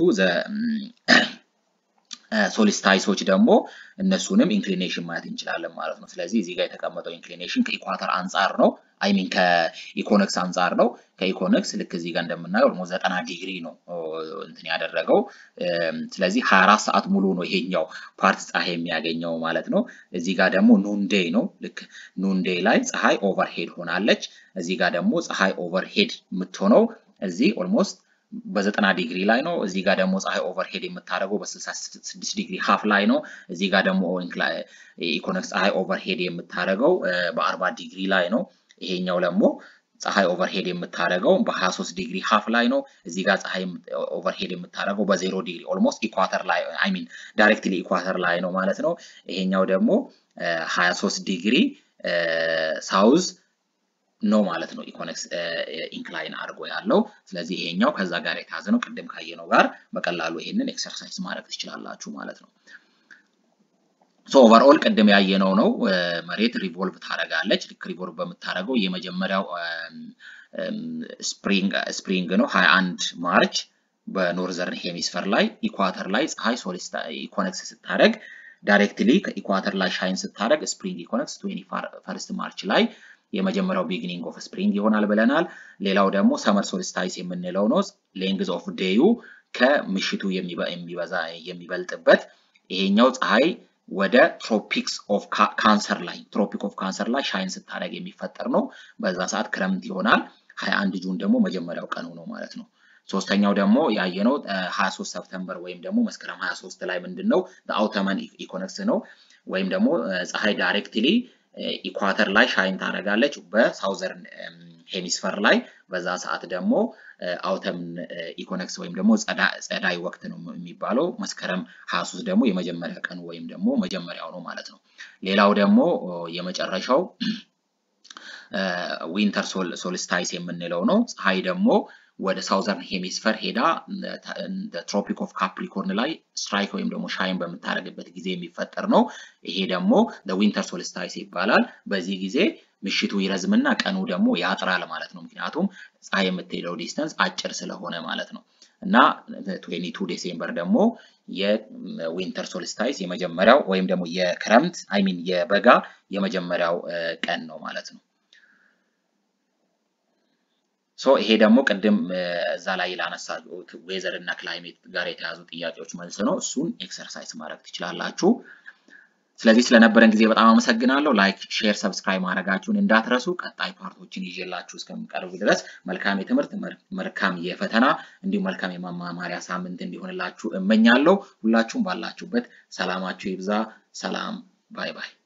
ሶሊስታይሶች ደግሞ እነሱንም ኢንክሊኔሽን ማየት እንችላለን ማለት ነው። ስለዚህ እዚህ ጋር የተቀመጠው ኢንክሊኔሽን ከኢኳተር አንጻር ነው። አይ ሚን ከኢኮነክስ አንጻር ነው። ከኢኮነክስ ልክ እዚህ ጋር እንደምናየው ኦልሞስት ዘጠና ዲግሪ ነው እንትን ያደረገው። ስለዚህ 24 ሰዓት ሙሉ ነው ይሄኛው ፓርት ፀሐይ የሚያገኘው ማለት ነው። እዚህ ጋር ደግሞ ኑንዴይ ነው። ልክ ኑንዴይ ላይ ፀሐይ ኦቨርሄድ ሆናለች። እዚህ ጋር ደግሞ ፀሐይ ኦቨርሄድ የምትሆነው እዚህ ኦልሞስት በዘጠና ዲግሪ ላይ ነው። እዚህ ጋር ደግሞ ፀሐይ ኦቨርሄድ የምታደርገው በ66 ዲግሪ ሃፍ ላይ ነው። እዚህ ጋር ደግሞ ኢኮነክስ ፀሐይ ኦቨርሄድ የምታደርገው በ40 ዲግሪ ላይ ነው። ይሄኛው ደግሞ ፀሐይ ኦቨርሄድ የምታደርገው በ23 ዲግሪ ሃፍ ላይ ነው። እዚህ ጋር ፀሐይ ኦቨርሄድ የምታደርገው በዜሮ ዲግሪ ኦልሞስት ኢኳተር ላይ አይ ሚን ዳይሬክትሊ ኢኳተር ላይ ነው ማለት ነው። ይሄኛው ደግሞ 23 ዲግሪ ሳውዝ ነው ማለት ነው። ኢኮነክስ ኢንክላይን አድርጎ ያለው ስለዚህ ይሄኛው ከዛ ጋር የተያዘ ነው። ቅድም ካየነው ጋር በቀላሉ ይሄንን ኤክሰርሳይዝ ማድረግ ትችላላችሁ ማለት ነው። ሶ ኦቨርኦል ቅድም ያየነው ነው። መሬት ሪቮልቭ ታደርጋለች። ልክ ሪቮልቭ በምታደርገው የመጀመሪያው ስፕሪንግ ነው 21 ማርች በኖርዘርን ሄሚስፈር ላይ ኢኳተር ላይ ፀሐይ ሶሊስታ ኢኮነክስ ስታደርግ ዳይሬክትሊ ከኢኳተር ላይ ሻይን ስታደርግ ስፕሪንግ ኢኮነክስ 21 ማርች ላይ የመጀመሪያው ቢግኒንግ ኦፍ ስፕሪንግ ይሆናል ብለናል። ሌላው ደግሞ ሰመር ሶሊስታይስ የምንለው ነው። ሌንግዝ ኦፍ ዴዩ ከምሽቱ የሚበዛ የሚበልጥበት ይሄኛው ፀሐይ ወደ ትሮፒክስ ኦፍ ካንሰር ላይ ትሮፒክ ኦፍ ካንሰር ላይ ሻይን ስታደርግ የሚፈጠር ነው። በዛ ሰዓት ክረምት ይሆናል። 21 ጁን ደግሞ መጀመሪያው ቀኑ ነው ማለት ነው። ሶስተኛው ደግሞ ያየነው 23 ሰፕተምበር ወይም ደግሞ መስከረም 23 ላይ ምንድን ነው አውተመን ኢኮነክስ ነው ወይም ደግሞ ፀሐይ ዳይሬክትሊ ኢኳተር ላይ ሻይን ታደርጋለች በሳውዘርን ሄሚስፈር ላይ በዛ ሰዓት ደግሞ አውተም ኢኮነክስ ወይም ደግሞ ጸዳይ ወቅት ነው የሚባለው። መስከረም 23 ደግሞ የመጀመሪያ ቀኑ ወይም ደግሞ መጀመሪያው ነው ማለት ነው። ሌላው ደግሞ የመጨረሻው ዊንተር ሶልስታይስ የምንለው ነው። ፀሐይ ደግሞ ወደ ሳውዘርን ሄሚስፈር ሄዳ ትሮፒክ ኦፍ ካፕሪኮርን ላይ ስትራይክ ወይም ደግሞ ሻይን በምታደርግበት ጊዜ የሚፈጠር ነው። ይሄ ደግሞ ዊንተር ሶልስታይስ ይባላል። በዚህ ጊዜ ምሽቱ ይረዝምና ቀኑ ደግሞ ያጥራል ማለት ነው። ምክንያቱም ፀሐይ የምትሄደው ዲስተንስ አጭር ስለሆነ ማለት ነው። እና 22 ዴሴምበር ደግሞ የዊንተር ሶልስታይስ የመጀመሪያው ወይም ደግሞ የክረምት አይ ሚን የበጋ የመጀመሪያው ቀን ነው ማለት ነው። ሶ ይሄ ደግሞ ቅድም እዛ ላይ ላነሳሁት ዌዘር እና ክላይሜት ጋር የተያዙ ጥያቄዎች መልስ ነው። እሱን ኤክሰርሳይዝ ማድረግ ትችላላችሁ። ስለዚህ ስለነበረን ጊዜ በጣም አመሰግናለሁ። ላይክ፣ ሼር፣ ሰብስክራይብ ማድረጋችሁን እንዳትረሱ። ቀጣይ ፓርቶችን ይዤላችሁ እስከሚቀርቡ ድረስ መልካም የትምህርት መልካም የፈተና እንዲሁም መልካም የመማማሪያ ሳምንት እንዲሆንላችሁ እመኛለሁ። ሁላችሁም ባላችሁበት ሰላማችሁ ይብዛ። ሰላም። ባይ ባይ።